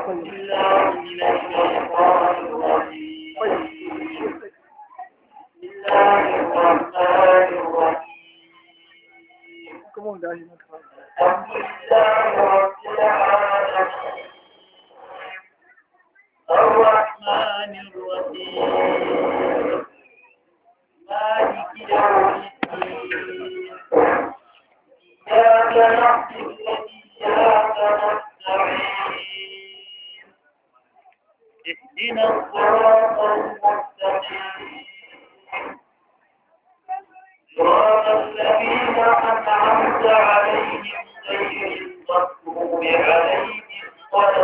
بالله من الشيطان الرجيم بسم الله الرحمن الرحيم kuma wanda shi maka الحمد لله رب العالمين الرحمن الرحيم مالك يوم الدين إياك نعبد وإياك نستعين اهدنا الصراط المستقيم صراط الذين أنعمت عليهم غير المغضوب عليهم ولا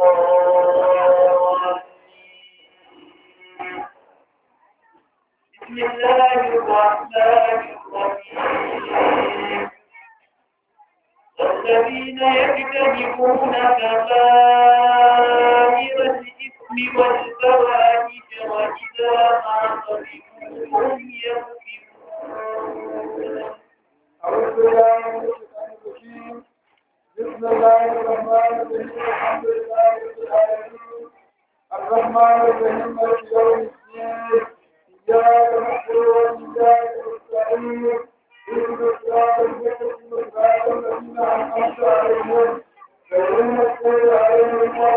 الضالين بسم الله الرحمن الرحيم الذين يجتنبون كبائر الإثم والفواحش وإذا ما غضبوا هم يغفرون أعوذ بالله من الشيطان الرجيم بسم الله الرحمن الرحيم الحمد لله رب العالمين الرحمن الرحيم مالك يوم الدين إياك نعبد وإياك نستعين اهدنا الصراط المستقيم صراط الذين أنعمت عليهم غير المغضوب عليهم ولا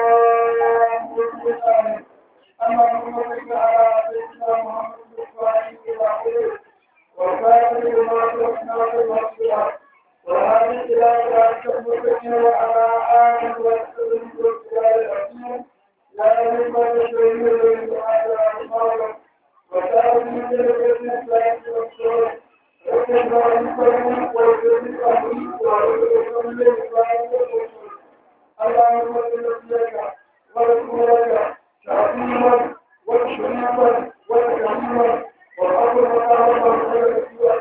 الضالين اللهم صل على سيدنا محمد الفاتح الأخير وكان لما تركنا في المغفرة وهذه إلى ذلك المتقين وعلى آله وصحبه والسلام الحكيم لا يهمة الشهيد الذي على المغرب وكان من جلسة الإسلام والسلام وكان من ويجب الأمر ويجب الإسلام والسلام اللهم صل لك ورسولك تعظيما وتشريفا وتكريما والأمر مقام المرسل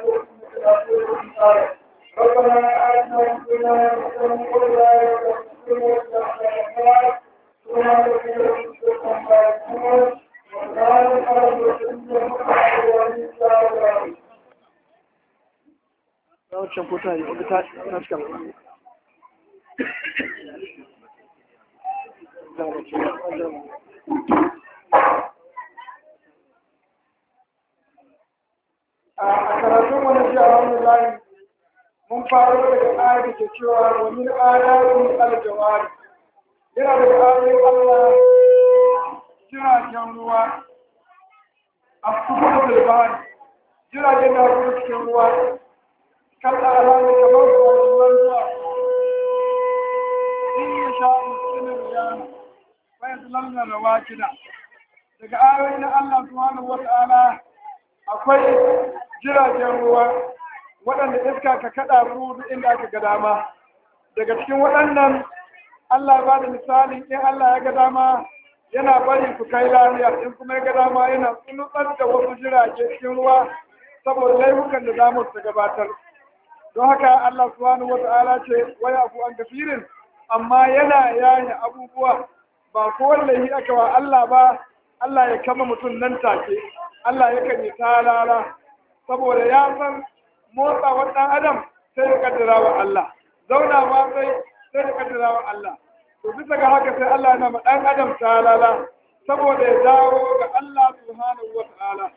ربنا آتنا في الدنيا حسنة وفي الآخرة حسنة وقنا عذاب سبحان ربك رب العزة عما يصفون وسلام على المرسلين والحمد لله رب العالمين wancan kota ne wadda ta ta cika a karatun wani shi alhamdulillah mun faro daga ayar da ke cewa wa min ayatin aljawari yana daga ayoyin Allah jiragen ruwa a kuma da bahari jiragen da kuma cikin ruwa kan alamu kamar ruwan ruwa in ya sha mutumin ya bayan lamna da wakida daga ayoyi na Allah subhanahu wa ta'ala akwai jiragen ruwa waɗanda iska ka kaɗa su duk inda aka ga dama daga cikin waɗannan Allah ba da misalin in Allah ya ga dama yana bari su kai lafiya in kuma ya ga dama yana tsunutsar da wasu jirage cikin ruwa saboda laifukan da zamu su gabatar don haka Allah subhanahu wata'ala ce waya abu an gafirin amma yana yaye abubuwa ba ko wallahi aka wa Allah ba Allah ya kama mutum nan take Allah yakan yi talala saboda ya san motsa wa ɗan adam sai da kaddara wa Allah zauna ma sai sai da kaddara wa Allah to bisa ga haka sai Allah na ma ɗan adam talala saboda ya dawo ga Allah subhanahu wa ta'ala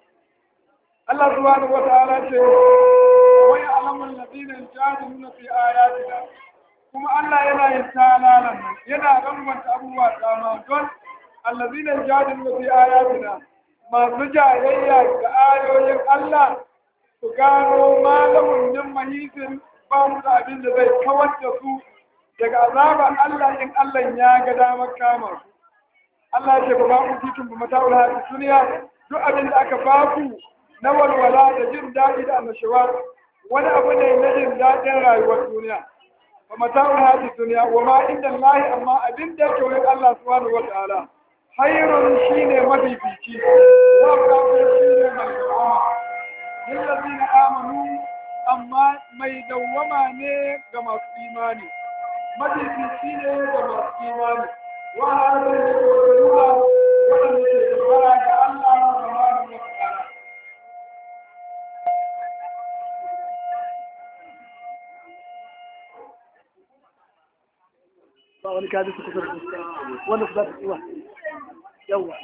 Allah subhanahu wa ta'ala ce wa ya'lamul ladina yujadiluna fi ayatina kuma Allah yana yin talalan nan yana rangwanta abubuwa dama don allazina yujadiluna fi ayatina masu jayayya da ayoyin Allah su gano malamin min mahisin ba mu da abin da zai kawar da su daga azabar Allah in Allah ya ga damar kama su. Allah ce ba ku titin ba mata wala ta duniya duk abin da aka ba ku na walwala da jin daɗi da annashawa wani abu ne na jin daɗin rayuwar duniya. Ba mata wala ta duniya wa ma inda Allah amma abin da yake wurin Allah subhanahu wa ta'ala. Hayrun shine mafifici wa kafin shine mai dawama. lillazina amanu amma mai dawwama ne ga masu imani mafifici ne ga masu imani wa hadin da ke nuna waɗanda ke dogara ga Allah subhanahu wa ta'ala ba wani kaji su kusa da su wanda su za su tsiwa yawwa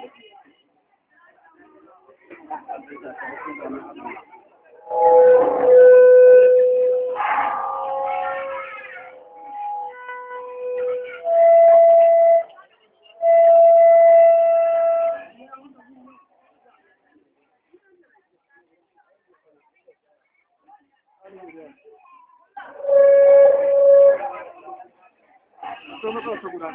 to matsala ta guda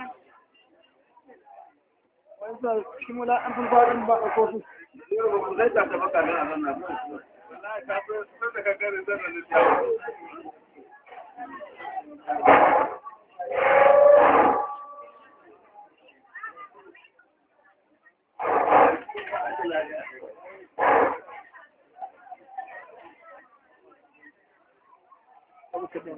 wani sa cikin wala an fin faɗin ba a kofi zai ta ta baka nan a nan na wallahi ka so sai da kankare zan da jawo abu kaɗan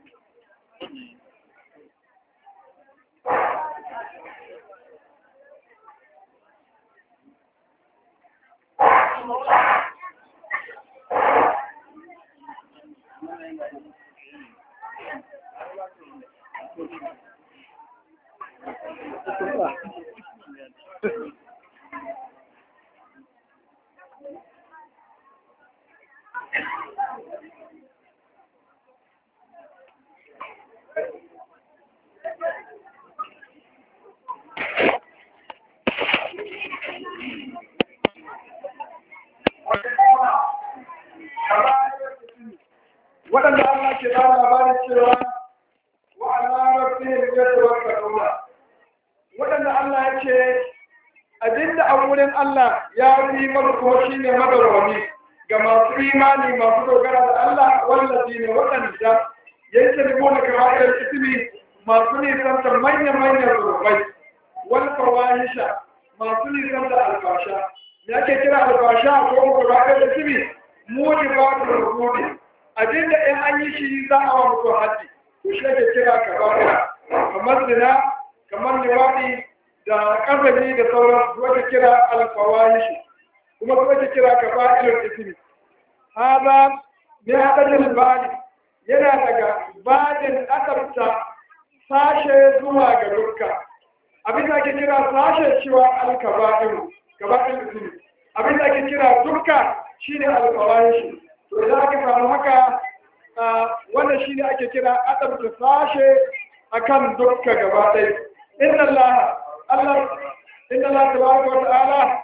waɗanda Allah ke ba labarin cewa wa ala rabbihim yatawakkaluna waɗanda Allah ya ce abinda a wurin Allah ya fi maka kuma shine madawwami ga masu imani masu dogara da Allah wallazi ne waɗanda yayin da gona kamar irin ismi masu nisan manyan manyan zurbai wal fawahisha masu nisan da albasha me ake kira albasha ko ko ba irin ismi mujibatul rukudi abinda in an yi shi za a wa mutum haddi to shi ake kira kaba'ira kamar zina kamar liwaɗi da ƙazali da sauran su ake kira alfawahishi kuma su ake kira kaba'irar ismi haza ne haɗarin bani yana daga badin asabta sashe zuwa ga dukka abin da ake kira sashe cewa alkaba'iru kaba'ir ismi abin da ake kira dukka shine alfawahishi to idan aka samu haka wannan shine ake kira adabta sashe akan dukka gaba ɗaya inna Allah Allah inna Allah tabaraka wa ta'ala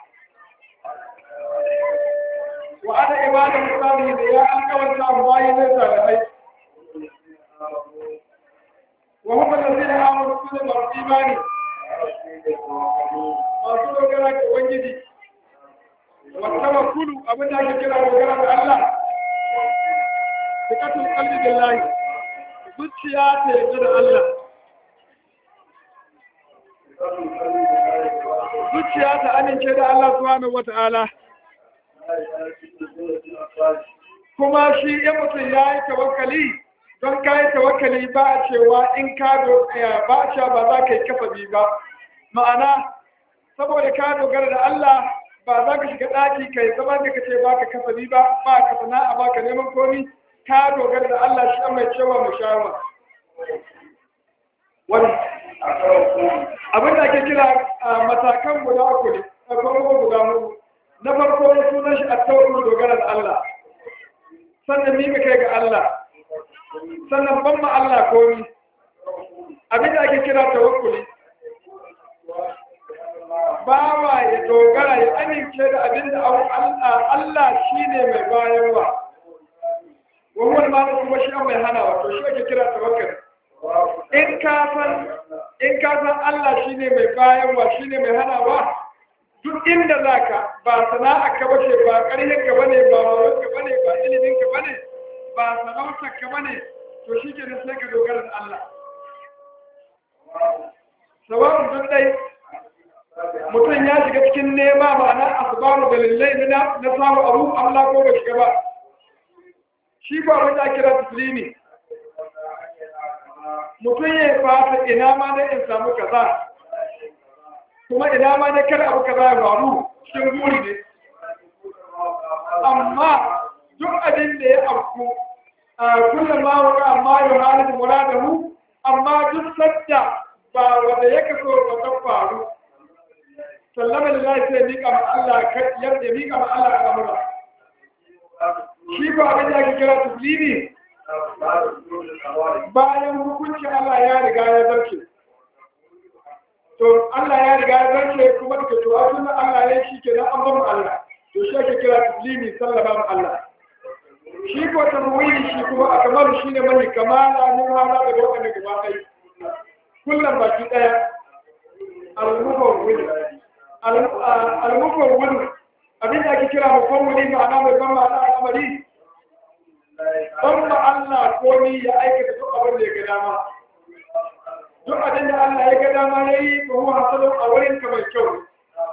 wa ana ibada musalihin da ya alƙawarta mu bayi ne salihai wa hum allazina amanu kullu masu imani masu dogara ga ubangiji wa tawakkulu abin da ake kira dogara ga Allah sikatul qalbi billahi zuciya ta yarda da Allah zuciya ta amince da Allah subhanahu wata'ala kuma shi in mutum ya yi tawakkali don ka yi tawakkali ba a cewa in ka ba a cewa ba za ka yi kasabi ba ma'ana saboda ka dogara da Allah ba za ka shiga ɗaki kai zama da ka ce ba ka kasabi ba ba ka sana'a ba ka neman komi ka dogara da Allah shi mai cewa mu shawa wani abin da ake kira matakan guda uku ne a kuma guda mu na farko sunan shi a tawakkul dogara da Allah sannan mika kai ga Allah sannan ban ma Allah komi abin da ake kira tawakkuli bawa ya dogara ya amince da abin da Allah shi ne mai bayarwa wani ma da kuma shi mai hana wato shi ake kira tawakkali in ka san in ka san Allah shine mai bayarwa shine mai hanawa duk inda zaka ba sana'a ka bace ba ƙarfin ka bane ba wayon ka bane ba ilimin ka bane ba sarautar ka bane to shi ke sai ka dogara da Allah sawa'un duk dai mutum ya shiga cikin nema ma'ana asbabu dalilai na na samu abu Allah ko bai shiga ba shi ba wanda kira taslimi mutum ya fata ina ma ne in samu kaza kuma ina ma ne kada abu kaza ya faru cikin buri ne amma duk abin da ya afku a kullum ma waka amma ya halin muradahu amma duk sadda ba wanda ya kaso ba ta faru sallama lillahi sai mika ma Allah yadda ya mika ma Allah al'amura shi ba abin da ake kira taslimi bayan hukuncin Allah ya riga ya zarce to Allah ya riga ya zarce kuma da to a sunan Allah ya shi ke nan an bamu Allah to shi ake kira taslimi sallama ma Allah shi ko tamwili shi kuma a kamar shi ne mai kamala mun hana da wannan gaba ɗaya kullum baki ɗaya al-mufawwid al-mufawwid abin da ake kira mufawwidi ma'ana mai ban ma'ana al'amari ban ma Allah ko ni ya aikata duk abin da ya ga dama duk abin da Allah ya ga dama ya yi ko huwa hasalun a wurin ka mai kyau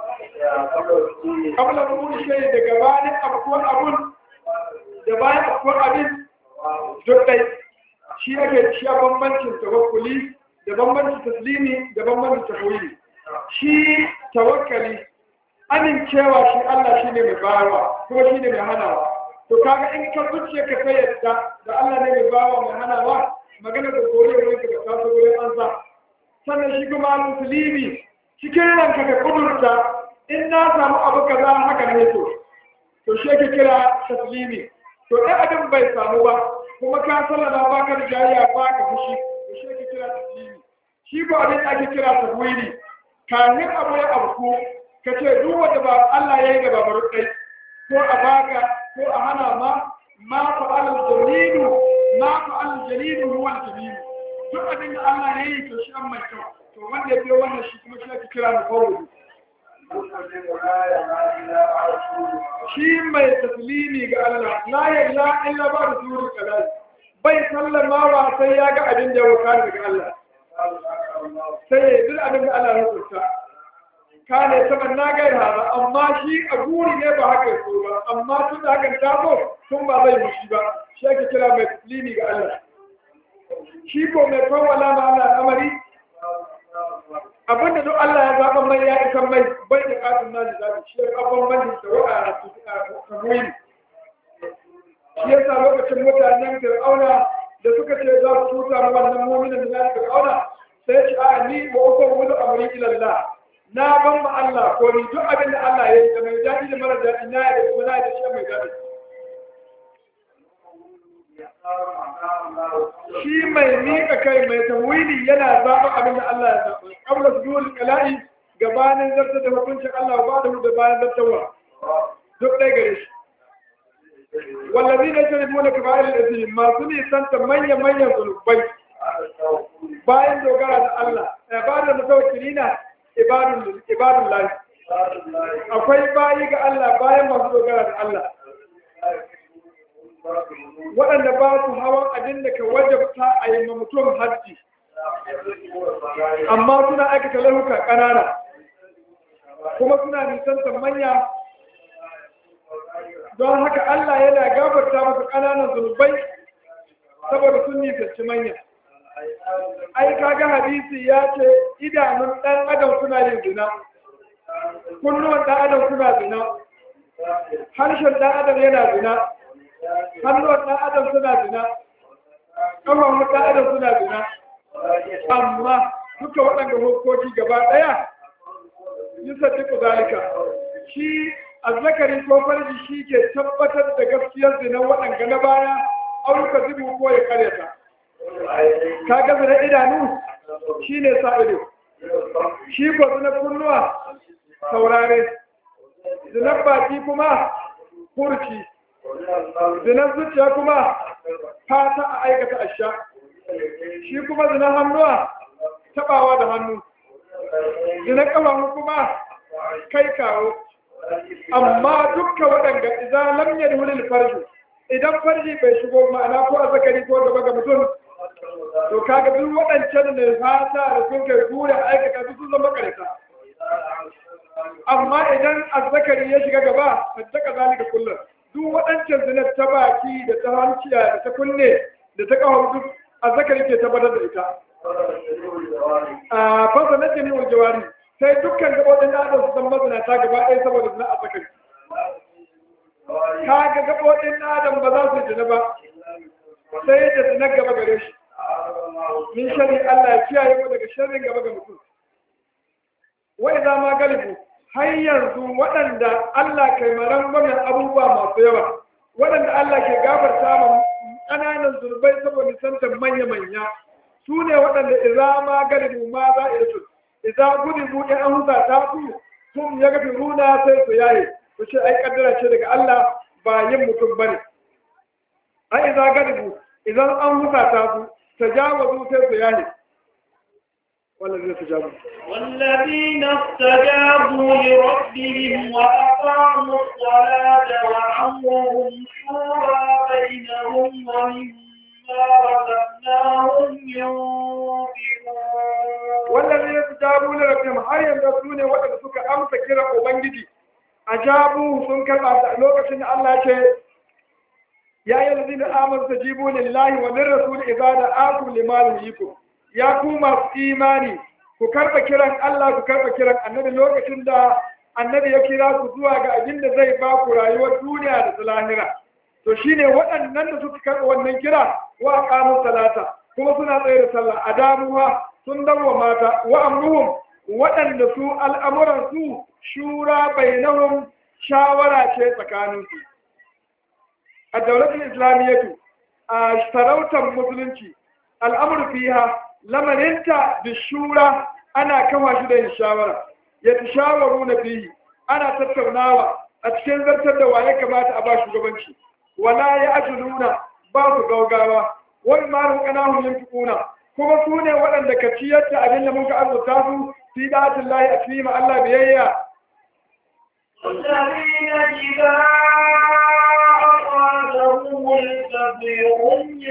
kabla rubutu shi da gabanin abubuwan abun da bayan abubuwan abin duk ɗai shi ake shi a bambancin tawakkuli da bambancin taslimi da bambancin tafwili shi tawakkali amincewa shi Allah shi ne mai bayarwa kuma shi ne mai hanawa to kaga in ka zuciya ka sai yadda da Allah ne mai bayarwa mai hanawa magana da gore wurin ka da kaso wurin an sa sannan shi kuma musulmi cikin ranka ka kudurta in na samu abu kaza haka ne to to shi ake kira taslimi to ɗan abin bai samu ba kuma ka sallama ba ka da jariya ba ka fushi to shi ake kira taslimi shi ko abin da ake kira tafwili kafin abu ya abu ka ce duk wanda ba Allah ya yi da babar kai ko a baka ko a hana ma ma fa al jalilu ma fa al jalilu huwa al jamil duk abin da Allah ya yi to shi an mai kyau to wanda ya biyo wannan shi kuma shi ake kira mufawwid shi mai taslimi ga Allah la ya ila illa ba da suru kalal bai sallama wa sai ya ga abin da ya wakana daga Allah sai ya duk abin da Allah ya rubuta kane saman na gai hada amma shi a guri ne ba haka so ba amma tun da hakan ta zo tun ba zai mushi ba shi ake kira mai taslimi ga Allah shi ko mai kawala ma Allah al'amari abinda duk Allah ya zaɓa mai ya isan mai bai da ƙasin na zaɓi shi ya ƙafon mani da wa'a a tamuyi shi ya sa lokacin mutanen fir'auna da suka ce za su tuta ma wannan muminin da na fir'auna sai ce a ni wa uku wani amuri ilallah na ban ma Allah ko ni duk abin da Allah ya yi da mai daɗi da mara daɗi na ya da kuma na da shi mai daɗi shi mai miƙa kai mai tawili yana zaɓa abin da Allah ya zaɓa kabla su duwal kala'i gabanin zartar da hukuncin Allah ba da da bayan zartarwa duk ɗaya gare shi wallazi na shirin muna ka bayan da masu nisanta manya-manyan zunubai bayan dogara da Allah ba da mutawakkilina ibadun lahi akwai bayi ga Allah bayan masu dogara da Allah waɗanda ba su hawan abin da ka wajabta a yi mutum hajji amma suna aikata laifuka ƙanana kuma suna nisantar manya don haka Allah yana gafarta masa ƙananan zunubai saboda sun nisanci manya ai kaga hadisi ya ce idanun ɗan adam suna yin zina kunnuwan ɗan adam suna zina harshen ɗan adam yana zina hannuwan ɗan adam suna zina ƙafafun ɗan adam suna zina amma duka waɗanda hukoki gaba ɗaya yi sadiku zalika shi azzakari ko farji shi ke tabbatar da gaskiyar zina waɗanda na baya auruka zubi ko ya karyata ka ga zina idanu shi ne sa ido shi ko zina kunnuwa saurare zinar baki kuma kurci zinar zuciya kuma fata a aikata asha shi kuma zinar hannuwa tabawa da hannu zinar kafafu kuma kai kawo amma dukka waɗanda idan lam yadhulul farju idan farji bai shigo ma'ana ko a zakari ko gaba ga mutum to kaga duk waɗancan ne fata da sun kai gura aikata su sun zama karita amma idan azzakari ya shiga gaba fattaka zalika kullum duk waɗancan zinar ta baki da ta hanciya da ta kunne da ta kawo duk azzakari ke tabbatar da ita a fasa na jini wa jawari sai dukkan gaɓoɓin da adam su zama mazinata gaba ɗaya saboda zina azzakari ka ga gaɓoɓin adam ba za su jina ba sai da zina gaba gare shi min sharri Allah ya kiyaye mu daga sharrin gaba ga mutum wa idza ma galibu har yanzu waɗanda Allah kai maran gwamnan abubuwa masu yawa waɗanda Allah ke gafarta ma ƙananan zurbai saboda nisantar manya-manya su ne waɗanda idza ma galibu ma za a yi idza gudibu in an huta ta su sun ya gafi runa sai su yaye su ce ai kaddara ce daga Allah ba yin mutum bane ai idza galibu idan an huta ta su tajawazu sai su yaye والذين استجابوا والذين استجابوا لربهم وأقاموا الصلاة وأمرهم شورى بينهم ومما رزقناهم ينفقون والذين استجابوا لربهم har yanzu su ne waɗanda suka amsa kiran ubangiji ajabu sun karɓa da lokacin da Allah ce ya yi lazina amur ta jibu lillahi wa lir rasul idza da'akum lima yuhyikum ya ku masu imani ku karɓa kiran Allah ku karɓa kiran annabi lokacin da annabi ya kira ku zuwa ga abin da zai ba ku rayuwar duniya da ta lahira to shine waɗannan da suka karɓa wannan kira wa aqamu salata kuma suna tsaye da sallah a damuwa sun dawo mata wa amruhum waɗanda su al'amuran su shura bainahum shawara ce tsakanin su a daulatul islamiyyatu a sarautar musulunci al'amur fiha lamarinta da shura ana kafa shi da yin shawara ya ta shawaru na fihi ana tattaunawa a cikin zartar da waye kamata a ba shugabanci wala ya ajuluna ba su gaugawa wani malu kanahun yin tukuna kuma su ne waɗanda ka ciyar da abin da muka azurta su fi datin lahi a cikin ma Allah biyayya والذين إذا أرادهم البغي هم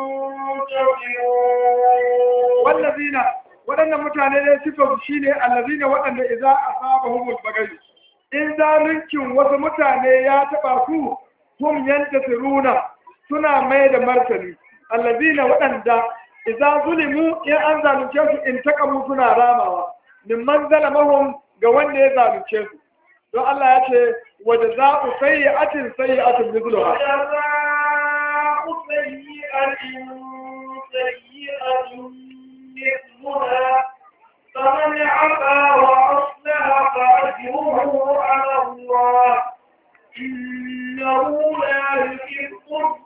ينتصرون wallazina waɗannan mutane ne sifar shi ne allazina waɗanda idza asabahumul baghi in zaluncin wasu mutane ya taɓa su hum yantasiruna suna mai da martani allazina waɗanda idza zulimu in an zalunce su in taqamu suna ramawa mimman zalamahum ga wanda ya zalunce su don Allah ya ce wa jaza'u sayyi'atin sayyi'atun mithluha جزاء سيئة سيئة مثلها فمن عفا وأصلح فأجره على الله إنه لا يحب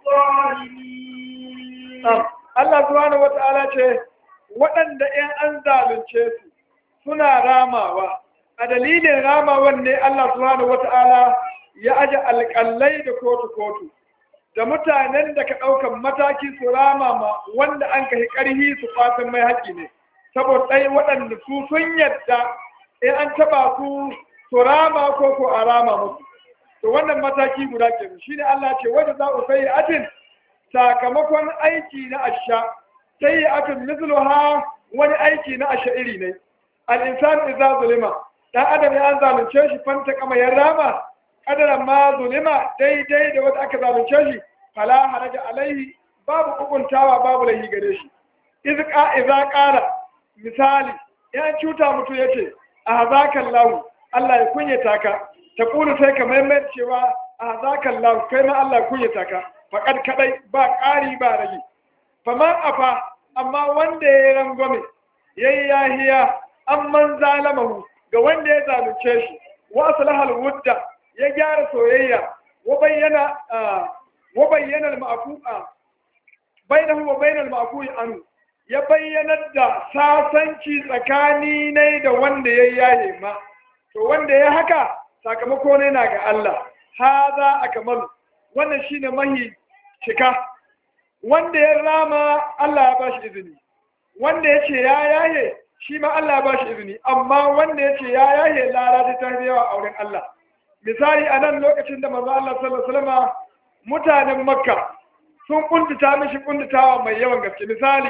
الظالمين Na'am. Allah subhanahu wata'ala ce waɗanda ‘yan an zalunce su suna ramawa a dalilin ramawan ne Allah subhanahu wata'ala ya aje alƙallai da kotu-kotu da mutanen da ka ɗaukan mataki su rama ma wanda an kai ƙarhi su fatan mai haƙi ne saboda ɗai waɗanda su sun yadda in an taɓa su su rama ko ko a rama musu to wannan mataki guda ke shi ne Allah ce wanda za ku sai atin sakamakon aiki na asha sai ya aka mithluha wani aiki na asha iri ne al-insan idza zulima dan adam ya an zalunce shi fanta kama ya rama kadaran ma zulima daidai da wanda aka zalunce shi fala haraja alaihi babu hukuntawa babu lahi gare shi idza idza qala misali ya cuta mutu yace a hazakan lahu Allah ya kunyata ka ta kulu sai ka maimai cewa a hazakan lahu kai ma Allah ya kunyata ka faƙad kaɗai ba ƙari ba rage faman afa amma wanda ya yi rangwame ya yi yahiya an man zalamahu ga wanda ya zalunce shi wa aslahal wudda ya gyara soyayya wa bayyana wa bayyana al-ma'fu'a bainahu wa bainal ma'fu'i anhu ya bayyanar da sasanci tsakani ne da wanda ya yaye ma to wanda ya haka sakamako ne na ga Allah haza akmal wannan shine mahi cika wanda ya rama Allah ya bashi izini wanda ya ce ya yaye shi ma Allah ya bashi izini amma wanda ya ce ya yaye lara ta yawa a wurin Allah misali a nan lokacin da manzo Allah sallallahu alaihi wasallam mutanen Makka sun kuntuta mishi kuntutawa mai yawan gaske misali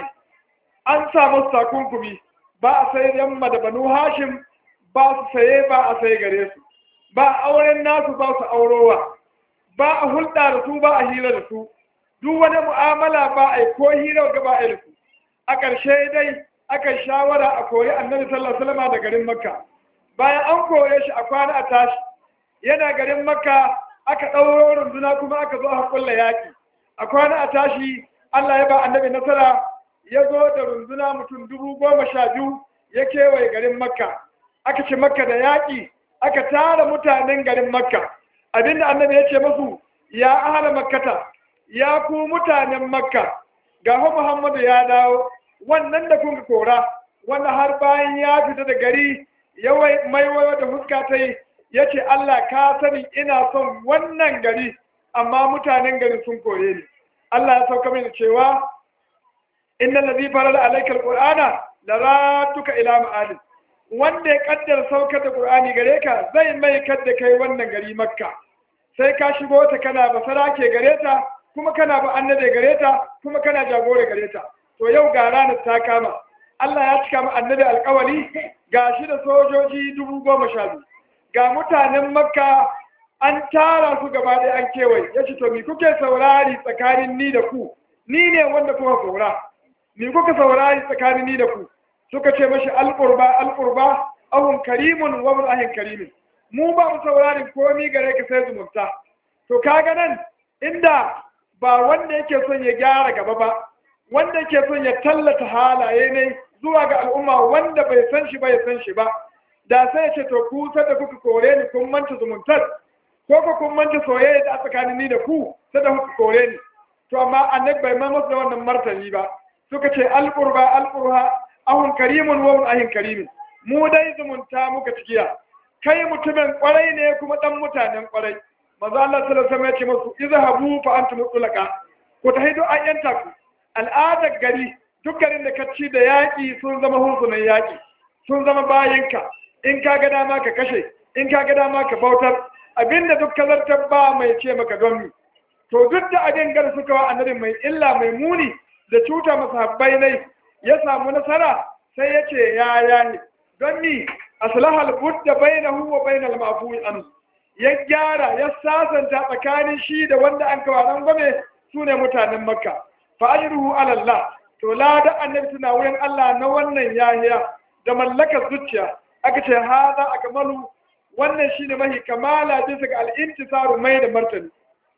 an samu takunkumi ba a sai yamma da banu Hashim ba su saye ba a saye gare su ba auren nasu ba su aurowa ba a hulɗa da su ba a hira da su duk wani mu'amala ba a yi ko hira ga ba a yi su a ƙarshe dai aka shawara a kori annabi sallallahu alaihi wasallam da garin makka bayan an kore shi a kwana a tashi yana garin makka aka ɗauro runduna kuma aka zo aka kulla yaƙi a kwana a tashi Allah ya ba annabi nasara ya zo da runduna mutum dubu goma sha biyu ya kewaye garin makka aka ci makka da yaƙi aka tara mutanen garin makka abinda annabi ya ce musu ya ahala makkata ya ku mutanen makka ga fa muhammadu ya dawo wannan da kun kora wanda har bayan ya fita da gari ya maiwayo da fuska ta yi ya ce allah ka sani ina son wannan gari amma mutanen garin sun kore ni allah ya sauka mini cewa inna ladhi farala alayka alqur'ana laratuka ila ma'adin wanda ya kaddara saukar da qur'ani gare ka zai mai kadda kai wannan gari makka sai ka shigo ta kana basara ke gare ta kuma kana ba annabi gare ta kuma kana jagore gare ta to yau ga ranar ta kama Allah ya cika mu annabi alƙawari ga shi da sojoji dubu goma sha biyu ga mutanen makka an tara su gaba ɗaya an kewaye ya ce to mi kuke saurari tsakanin ni da ku ni ne wanda kuka kora mi kuka saurari tsakanin ni da ku suka ce mashi alƙurba alƙurba ahun karimun wa mun ahin karimin mu ba mu saurari komi gare ka sai zumunta to kaga nan inda ba wanda yake son ya gyara gaba ba wanda yake son ya tallata halaye ne zuwa ga al'umma wanda bai san shi ba ya san shi ba da sai ya ce to ku da kuka kore ni kun manta zumuntar ko ko kun manta soyayya da tsakanin ni da ku da kuka kore ni to amma annabi bai ma musu da wannan martani ba suka ce alqurba alqurha ahun karimun wa mun ahin karimin mu dai zumunta muka cikiya kai mutumin kwarai ne kuma dan mutanen kwarai manzo Allah sallallahu alaihi wasallam ya ce musu izhabu fa antum mutlaqa ku tahidu ayyanta ku al'adar gari duk garin da ka ci da yaƙi sun zama hursunan yaƙi sun zama bayinka in ka ga dama ka kashe in ka ga dama ka bautar abinda duk kazartar ba mai ce maka don mi to duk da abin gar suka wa annabi mai illa mai muni da cuta masa habbai ne ya samu nasara sai ya ce ya yayi don mi aslahal budda bainahu wa bainal mafu'i an ya gyara ya sasanta tsakanin shi da wanda an kawo ran gwame su ne mutanen makka fa ajruhu ala Allah to lada annabi suna wurin Allah na wannan yahiya da mallakar zuciya aka ce haza akmalu wannan shine mahi kamala bisa ga al-intisaru mai da martani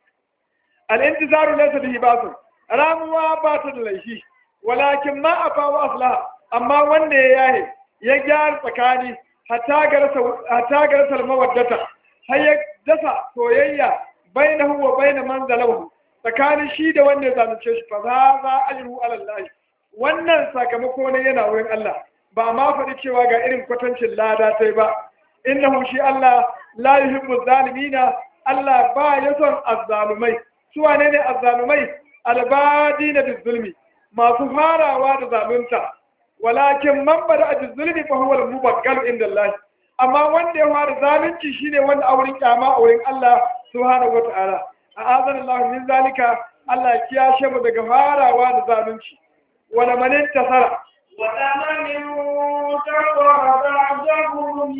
al-intisaru laysa bihi basun ramuwa ba ta da laifi walakin ma afa wa aslaha amma wanda ya yahe ya gyara tsakani hatta garasa mawaddata har ya dasa soyayya bainahu wa baina man zalahu tsakanin shi da wanda ya zalunce shi fa za za ajru ala Allah wannan sakamako ne yana wurin Allah ba ma faɗi cewa ga irin kwatancin lada sai ba innahu shi Allah la yuhibbu zalimina Allah ba ya son azzalumai su wane ne azzalumai albadina bizulmi masu farawa da zalunta walakin man bada a zulmi fa huwa al-mubaggal inda Allah amma wanda ya fara zalunci shine wanda a wurin kyama a wurin Allah subhanahu wataala a azan Allah min zalika Allah ya kiyashe mu daga farawa da zalunci wala man intasara ولمن انتصر بعد ظلمه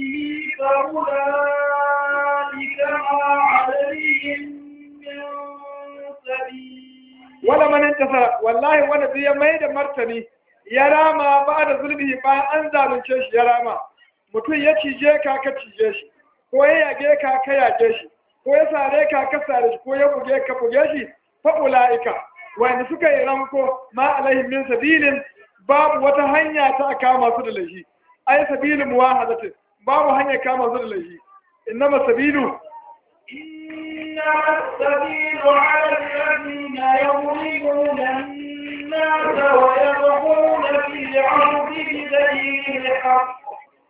فأولئك ما عليهم من سبيل wala man intasara wallahi wanda zai mai da martani ya rama ba da zulmihi bayan an zalunce shi ya rama mutum ya cije ka ka cije shi ko ya yage ka ka yage shi ko ya sare ka ka sare shi ko ya buge ka buge shi fa ulaika wanda suka yi ranko ma alaihim min sabilin babu wata hanya ta kama su da laifi ai sabilu muwahadatin babu hanya kama su da laifi innama sabilu إنما السبيل على الذين يظلمون الناس ويبغون في الأرض بغير الحق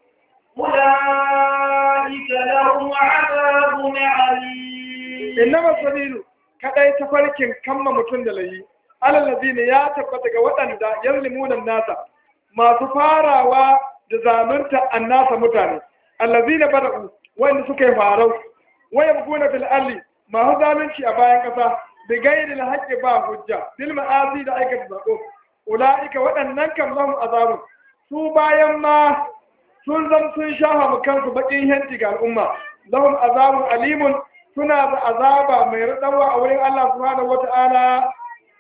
أولئك لهم عذاب عليم innama sabilu kadai tafarkin kamma mutum da layi alallazina ya tabbata ga waɗanda yazlimuna nasa masu farawa da zalunta annasa mutane allazina bada'u wanda suka yi farau waya buguna fil arli masu zalunci a bayan ƙasa da gairi na haƙƙi ba hujja bil ma'asi da aikata zaɓo ula'ika waɗannan kan lahum azabun su bayan ma sun zam sun shafa mu kansu baƙin henti ga al'umma lahum azabun alimun suna da azaba mai raɗawa a wurin Allah subhanahu wata'ala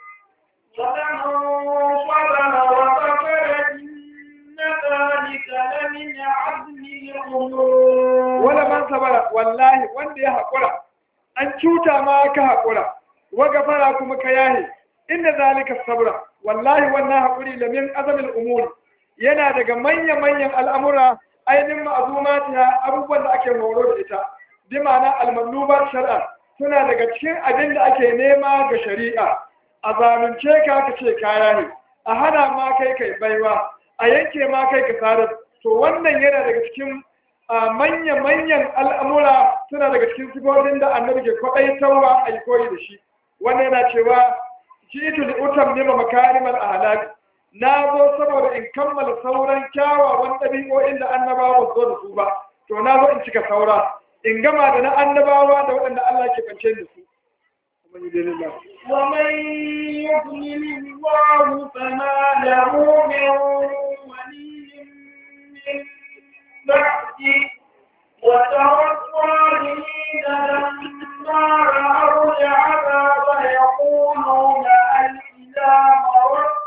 ومن صبر وغفر إن ذلك لمن عزم الأمور wala man sabara wallahi wanda ya haƙura an cuta ma ka haƙura wa gafara kuma ka yahe inda zalika sabra wallahi wannan haƙuri lamin azamin umur yana daga manya-manyan al'amura ainihin ma'azumatiya abubuwan da ake horo da ita bi ma'ana almanubar shari'a suna daga cikin abin da ake nema ga shari'a a zalunce ka ka ce kaya ne a hana ma kai kai baiwa a yanke ma kai ka sadar to wannan yana daga cikin manya-manyan al'amura suna daga cikin sifofin da annabi ke kwaɗaitarwa a yi koyi da shi wannan yana cewa jitu li utam nima makarimar ahlak na zo saboda in kammala sauran kyawawan ɗabi'o'in da annabawa zo da su ba to na zo in cika saura in gama da na annabawa da waɗanda Allah ke kance da su ومن يضلل الله فما له من ولي من بعده وترى الظالمين لما رأوا العذاب يقولون هل إلى مرد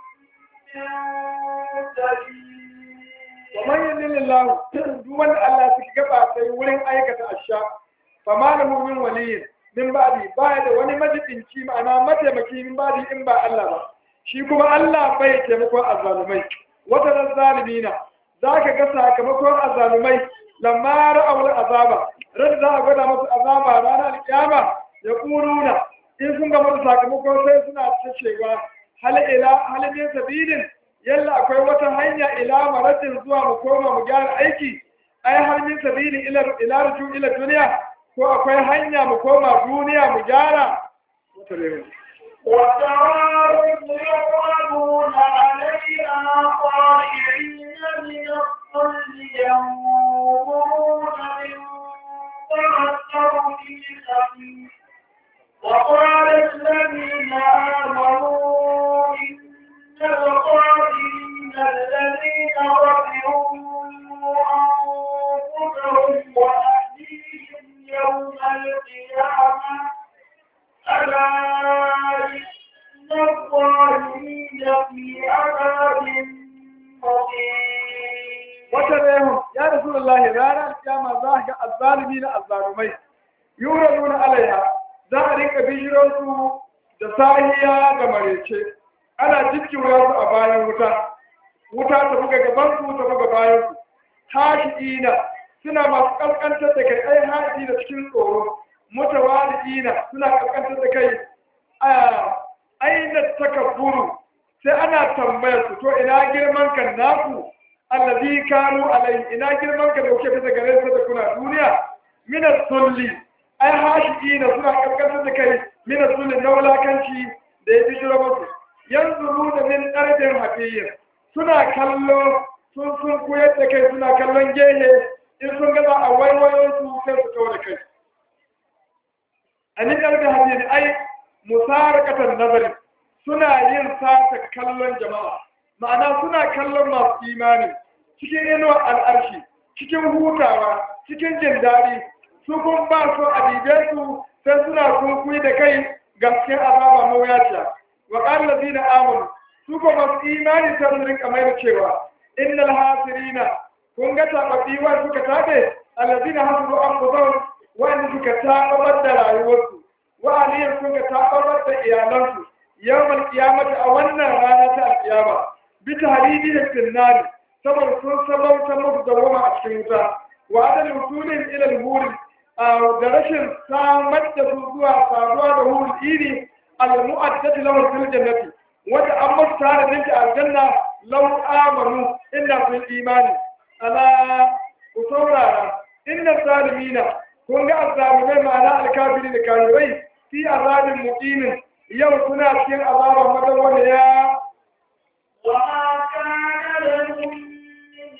ومن يضلل الله دون الله سكبا sai wurin aikata asha fama lahu min waliyin min ba'di baya da wani majibinci ma'ana mataimaki min ba'di in ba Allah ba shi kuma Allah bai taimakon azzalumai wata zalimina zaka ga sakamakon azzalumai lamma ra'awul azaba ran za a gwada musu azaba ranar alkiyama ya kuruna in sun ga musu sakamakon sai suna ta cewa hal ila hal min sabilin yalla akwai wata hanya ila maradin zuwa mu koma mu gyara aiki ai har min sabili ila ila ruju ila duniya ko akwai hanya mu koma duniya mu gyara وتراهم يقربون علينا طائعين من الظل ينظرون من تأثر في وقال الذين آمنوا إن الظالمين الذين رفعوا أنفسهم وأهليهم يوم القيامة ألا إن الظالمين في عذاب مقيم وتريهم يا رسول الله رانا القيامة ذاك الظالمين الظالمين يوردون عليها za a rinka bijirarsu da sahiya da marece ana jikkiwa su a bayan wuta wuta ta buga gabansu ta buga bayansu hashi'ina suna masu kaskantar da kai ai haɗi da cikin tsoro mutawali'ina suna kaskantar da kai a aina takabburu sai ana tambayar su to ina girman kan naku allazi kanu alai ina girman kan da kuke bisa gare sa da kuna duniya min sulli ai hashi'ina suna kaskantar da kai min sulli na wulakanci da ya bijiro musu yanzu da min ɗarfin hafiyyar suna kallo sun sun koyar da kai suna kallon gehe in sun gaza a waiwayon su sai su kawo da kai a ni ɗarfin hafiyyar ai musarakatar nazari suna yin sata kallon jama'a ma'ana suna kallon masu imani cikin inuwar al'arshi cikin hutawa cikin jin daɗi su kun ba su a dibe su sai suna kunkui da kai gaskiyar azaba mawuyaciya wa ƙalla zina amonu su ko masu imani sai su rinka mai da cewa innal hasirina kun ga tababbi wa suka tabe allazina hasbu anfusahum wanda suka tabar da rayuwarsu wa aliyan suka tabar da iyalansu yawmal qiyamati a wannan rana ta alqiyama bi tahdidi da finnari saboda sun sabauta musu da wama a cikin wuta wa adal wusulin ila al-huri da rashin samar da su zuwa saduwa da hurul iri al-mu'addati lahu fil jannati wanda an musu tare da shi aljanna lau amanu inda sun imani ala ku saurara inna zalimina kun ga azzalimai ma'ana alkafiri da kafirai fi azabin muqimin yau suna cikin azaban madawwamiya وما كان لهم من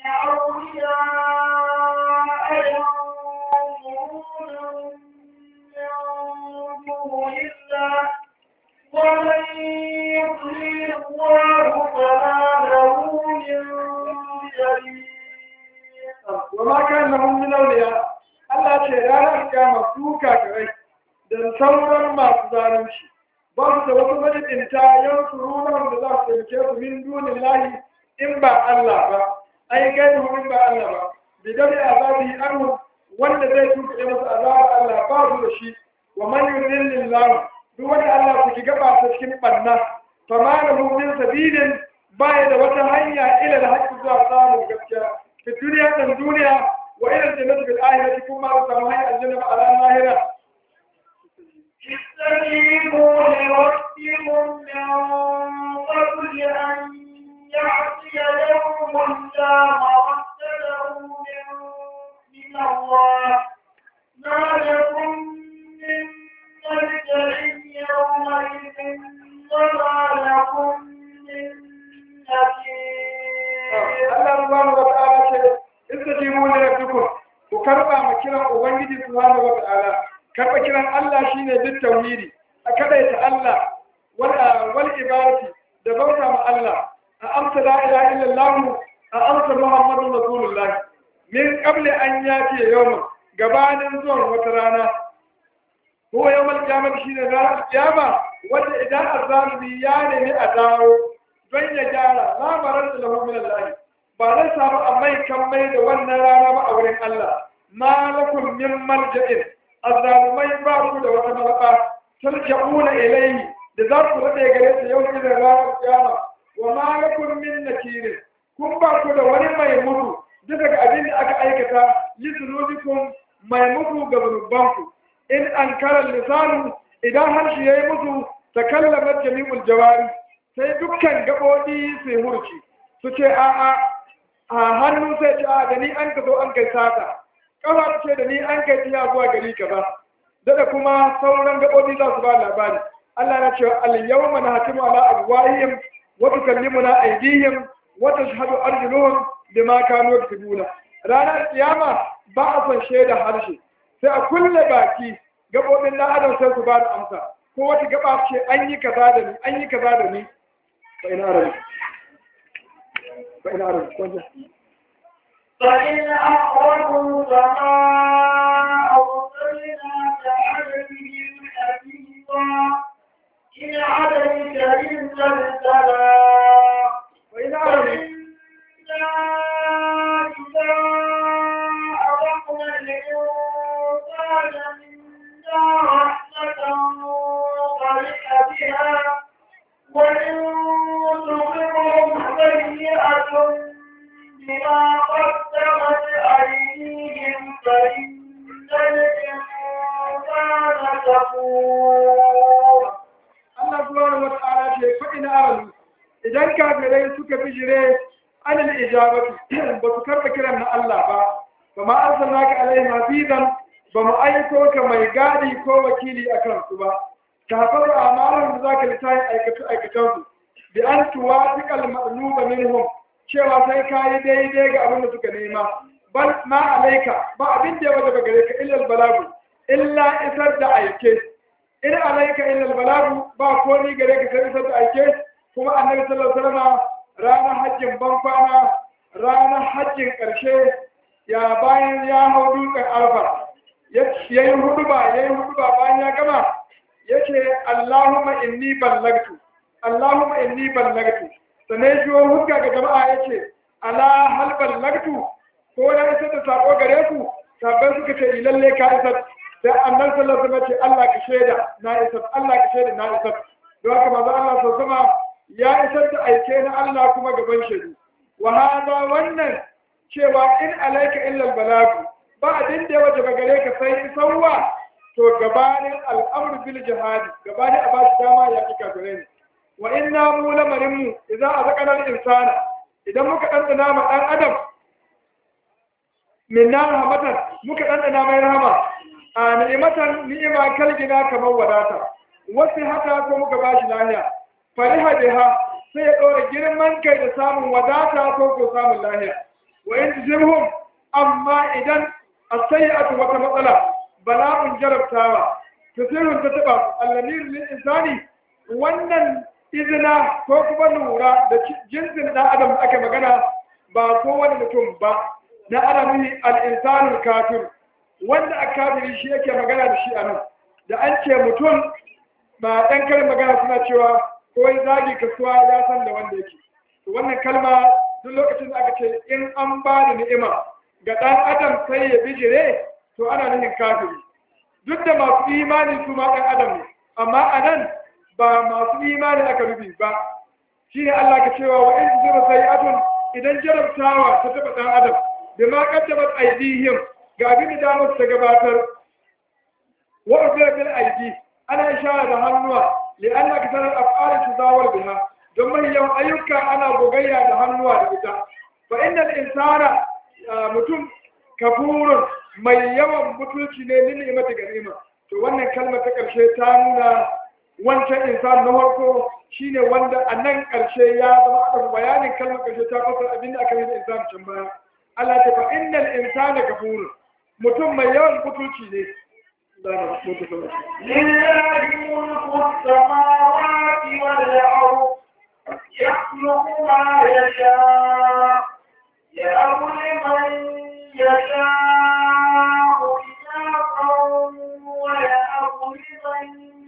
أولياء ينصرونهم من دون الله ومن يضلل الله فما له من سبيل وما كان لهم من أولياء Allah ce ranar kiyama su kafirai da sauran masu zalunci ba su da wasu majidinta yan surunan da za su taimake su min dunin lahi in ba Allah ba ai gairu in ba Allah ba bidan azabi anhu wanda zai tuke masa azaba Allah ba su da shi wa man yudillillahu duk wanda Allah su ki gaba ta cikin banna fa ma lahu min sabilin baya da wata hanya ila da haƙƙi zuwa samun gaskiya fi duniya dan duniya wa ila jannati bil akhirati kuma ba samu hanya aljanna a ranar lahira استجيبوا لربكم من قبل أن يأتي يوم لا مرد له من من الله ما لكم من ملجأ يومئذ وما لكم من نكير Allah subhanahu wa ta'ala ce istajibu li rabbikum ku karba ma kiran ubangiji subhanahu wa ta'ala karba kiran Allah shine duk tauhidi a kadaita Allah wal wal ibadati da bauta ma Allah a amsa la ilaha illallah a amsa muhammadur rasulullah min qabli an yati yawm gabanin zuwan wata rana ko yawmal qiyamah shine ranar kiyama wanda idan azzalimi ya nemi a dawo don ya gyara lamarin da lahu min Allah ba zai samu amai kan mai da wannan rana ba a wurin Allah ma lakum min malja'in azzalumai ba ku da wata malaka tarja'una ilayhi da za ku rade gare ta yau idan ranar kiyama wa ma lakum min nakirin kun ba ku da wani mai mutu duk daga abin da aka aikata lizunubikum mai mutu ga zunubanku in an karar lisanu idan harshe ya yi mutu ta kallamar jami'ul jawari sai dukkan gaɓoɓi sai hurci su ce a'a a hannu sai ce a da ni an ka zo an kai sata ƙafa ce da ni an kai tiya zuwa gari kaza da kuma sauran gaɓoɓi za su ba labari Allah na ce al-yawma nahtimu ala abwahihim wa tukallimuna aydihim wa tashhadu arjuluhum bima kanu yaktubuna ranar kiyama ba a son shaida harshe sai a kulle baki gaɓoɓin na adam sai su ba da amsa ko wata gaba ce an yi kaza da ni an yi kaza da ni fa ina arabi fa ina arabi kwanta فإن أخرجوا فما أرسلناك عليهم حفيظا إن عليك إلا البلاغ fa ina arabi وإنا إذا أذقنا الإنسان منا رحمة فرح بها وإن تصبهم سيئة بما قدمت أيديهم فإن الإنسان كفور Allah subhanahu wa ta'ala ce fa ina arabi idan kafirai suka bijire anil ijabatu ba su karba kiran na Allah ba ba ma arsalnaka alaihim hafizan ba mu aiko ka mai gadi ko wakili akan su ba ta hafaza amalan da zaka litayin aikatu aikatan su bi an tuwafiqal ma'luba minhum cewa sai kayi daidai ga abin da suka nema bal ma alaika ba abin da ya wajaba gare ka illa balagu illa isar da aike in alaika illa balagu ba ko ni gare ka sai isar da aike kuma annabi sallallahu alaihi wasallam ranar hajjin ban kwana ranar hajjin karshe ya bayan ya hau dutsen alfa ya yi huduba ya yi huduba bayan ya gama ya ce Allahumma inni ballagtu Allahumma inni ballagtu sannan jiwo hujja ga jama'a ya ce ala hal ballagtu ko na isar da sako gare ku sabbai suka ce lalle ka isar sai annan sallallahu alaihi wasallam ce Allah ka shaida na isar Allah ka shaida na isar don haka manzo Allah sallallahu alaihi ya isar da aike na Allah kuma gaban shaidu wa hada wannan cewa in alaika illa albalagu ba abin da ya wajaba gare ka sai isarwa to gabanin al'amru bil jihad gabanin a bashi dama ya kika gare ni wa inna mu lamarin mu idza azaqana al insana idan muka dandana ma dan adam minna rahmatan muka dandana mai rahama a ni'imatan ni'ima kalgina kamar wadata wasu haka ko muka bashi lahiya fariha biha sai ya ɗora girman kai da samun wadata ko ko samun lahiya wa in tujibhum amma idan as-sayyi'atu wata matsala bala'un jarabtawa tusirun ta taba allamir lil insani wannan izina ko kuma lura da jinsin dan adam da aka magana ba kowane mutum ba na adamihi al-insanul kafir wanda a kafiri shi yake magana da shi a nan da an ce mutum ba ɗan karin magana suna cewa ko ya zagi kasuwa ya san da wanda yake to wannan kalma duk lokacin da aka ce in an ba da ni'ima ga ɗan adam sai ya bijire to ana nufin kafiri duk da masu imani su ma ɗan adam ne amma a nan ba masu imani aka rubi ba shi ne Allah ka cewa wa in zura sai atun idan jarabtawa ta taɓa ɗan adam da ma kaddamat aidihim ga abin da damar ta gabatar wa ubira bil aidi ana ishara da hannuwa li anna kasar af'al tuzawar biha don mai yawan ayyuka ana gogayya da hannuwa da ita fa innal insana mutum kafurun mai yawan mutunci ne lil ni'mati ganima to wannan kalmar ta karshe ta nuna wancan insan na farko shine wanda a nan karshe ya zama aka bayanin kalmar karshe ta fasar abinda aka yi da insan can baya Allah ta fa innal insana kafurun mutum mai yawan mutunci ne لله ملك السماوات والأرض يخلق ما يشاء يهب لمن يشاء إناثا ويهب لمن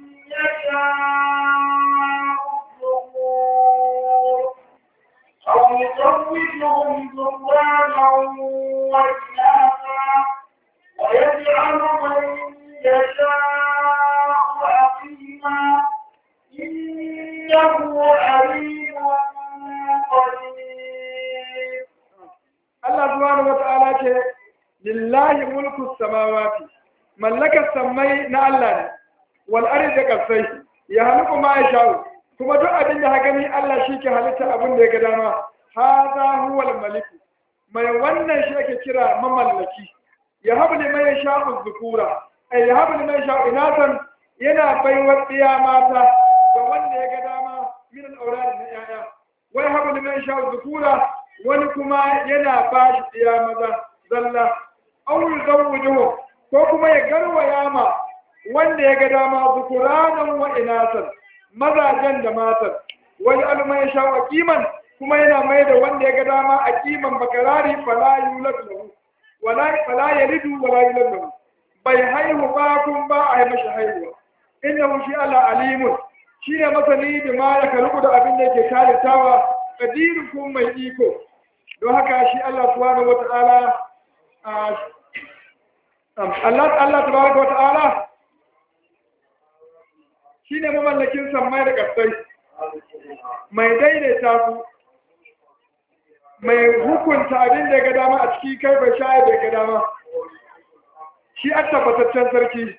يشاء الذكور أو يزوجهم ذكرانا وإناثا ويجعل من يشاء عقيما إنه عليم قدير Allah subhanahu wata'ala ce lillahi mulku samawati mallakar sammai na Allah ne wal ardi da kasai ya halku ma ya sha'u kuma duk abin da gani Allah shi ke halitta abin da ya ga dama hadha huwal malik mai wannan shi ake kira mamallaki ya habu ne mai sha'u zukura ai ya habu ne mai sha'u inatan yana baiwar tsiya mata ga wanda ya ga dama min al-aulad na yaya wai habu ne mai sha'u zukura wani kuma yana ba shi tsiya maza zalla auri zawujuhu ko kuma ya garwaya ma wanda ya ga dama zukuranan wa inasan mazajen da matan wani alma ya sha kiman kuma yana mai da wanda ya ga dama a kiman bakarari fala yulad lahu wala fala yalidu wala yulad lahu bai haihu ba kun ba a yi mashi haihuwa innahu shi Allah alimun shine masani da ma ya kalku da abin da yake talitawa kadirin kun mai iko don haka shi Allah subhanahu wata'ala Allah Allah tabaraka wata'ala shine mamallakin sammai da kasai mai daidaita su mai hukunta abin da ya ga dama a ciki kai bai sha da ga dama shi a tabbataccen sarki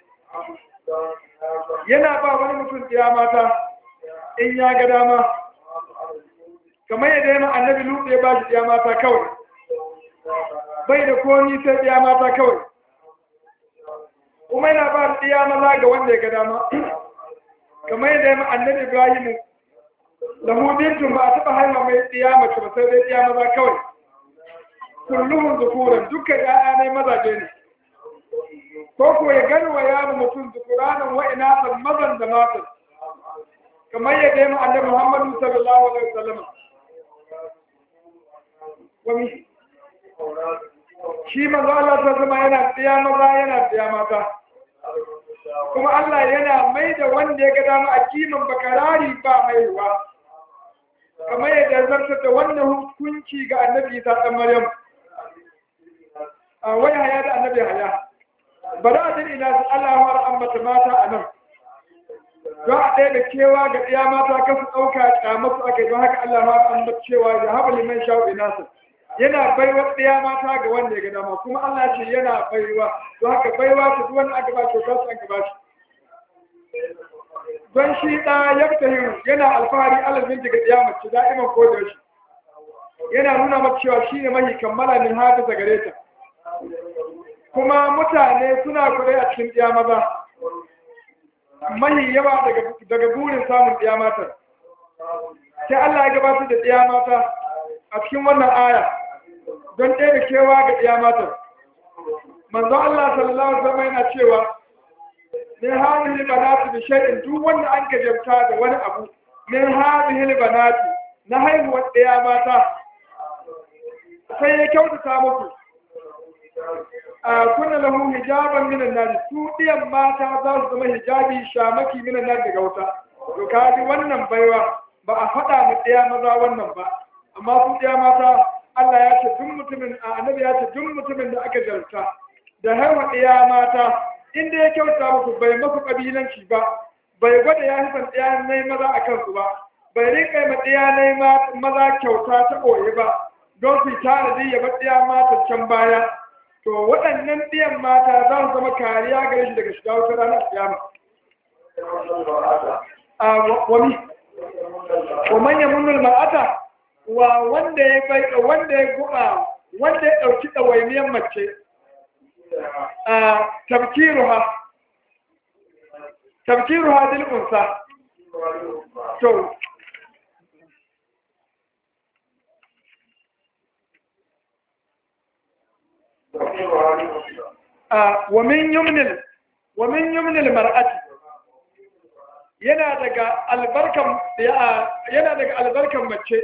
yana ba wani mutum ɗaya mata in ya ga dama kamar yadda yana annabi lutu ya ba shi ɗaya mata kawai bai da komi sai ɗaya mata kawai kuma yana ba ɗaya maza ga wanda ya ga dama kamar yadda yana annabi ibrahimu lahu bintun ba a taɓa haihuwa mai ɗaya mace ba sai dai ɗaya maza kawai kulluhun zukuran dukkan ƴaƴa ne mazaje ne ko ko ya gani wa yaro mutum zukuranan wa'ina san mazan da matan kamar yadda yana annabi muhammadu sallallahu alaihi wasallam wani shi manzo Allah ta zama yana tsaya maza yana tsaya mata kuma Allah yana mai da wanda ya ga dama a kiman bakarari ba haihuwa kamar yadda zartar da wannan hukunci ga annabi Isa dan Maryam a wai haya da annabi haya bari a din ina su Allah ya ambata mata a nan don a ɗaya da kewa ga ɗaya mata kasu ɗauka ƙyamatu aka yi don haka Allah ya ambata cewa ya haɓa liman sha'u inasa yana baiwa ɗaya mata ga wanda ya ga dama kuma Allah ce yana baiwa don haka baiwa ta duk wanda aka ba kyauta su aka ba shi don shi ɗa ya fita hiru yana alfahari alamin daga ɗaya mace da'iman ko da shi yana nuna mata cewa shi ne mahi kammala min hadisa gare ta kuma mutane suna kure a cikin ɗaya maza mahi yawa daga burin samun ɗaya mata sai Allah ya gabatar da ɗaya mata a cikin wannan aya don ɗaya da kewa ga ɗaya matan manzo Allah sallallahu alaihi wasallam yana cewa min hadhihi banati bi shay'in duk wanda an gajabta da wani abu min hadhihi banati na haihuwar ɗaya mata sai ya kyautata muku a kunna lahu hijaban minan nar su ɗiyan mata za su zama hijabi shamaki minan nar daga wuta to kaji wannan baiwa ba a faɗa mu ɗaya maza wannan ba amma su ɗaya mata Allah ya ce duk mutumin a annabi ya ce duk mutumin da aka jarta da haihuwa ɗaya mata inda ya kyauta musu bai masu ƙabilanci ba bai gwada ya hifan ɗaya na maza a kansu ba bai rinka ma ɗaya na maza kyauta ta ɓoye ba don su tanadi ya bar ɗaya mata can baya to waɗannan ɗiyan mata za su zama kariya gare shi daga shiga wutar ranar kiyama a wani wa manyan munul mar'ata wa wanda ya bai wanda ya guba wanda ya ɗauki ɗawainiyar mace a tabkiruha tabkiruha dil unsa to a wa min yumnil wa min yumnil mar'ati yana daga albarkan yana daga albarkan mace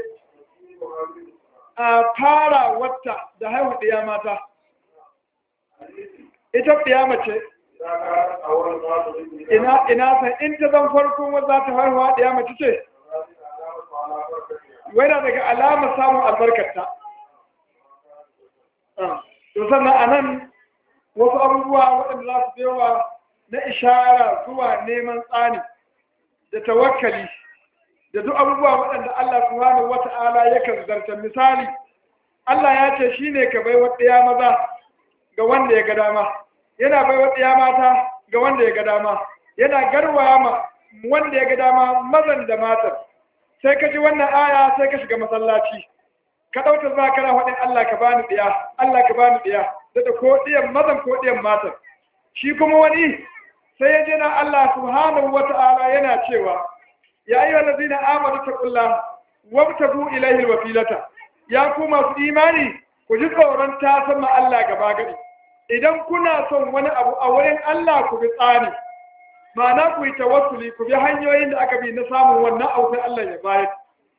a fara wata da haihu ɗiya mata ita ɗiya mace ina ina san in ta zan farko wanda za ta haihuwa ɗiya mace ce yana daga alama samun albarkarta to sannan a nan wasu abubuwa waɗanda za su yawa na ishara zuwa neman tsani da tawakkali da duk abubuwa waɗanda Allah subhanahu wata'ala yakan zarta misali Allah ya ce shine ka bai ɗaya maza ga wanda ya ga dama yana bai ɗaya mata ga wanda ya ga dama yana garwaya ma wanda ya ga dama mazan da matan sai ka ji wannan aya sai ka shiga masallaci ka ɗauka za kana faɗin Allah ka bani ɗaya Allah ka bani ɗaya da ko ɗiyan mazan ko ɗiyan matan shi kuma wani sai ya je na Allah subhanahu wa ta'ala yana cewa ya yi wa lazina amadu ta ƙulla wabtagu ilaihi wafilata ya ku masu imani ku ji tsoron ta sama Allah gaba gari idan kuna son wani abu a wurin Allah ku bi tsani ma'ana ku yi tawassuli ku bi hanyoyin da aka bi na samun wannan abu sai Allah ya bayar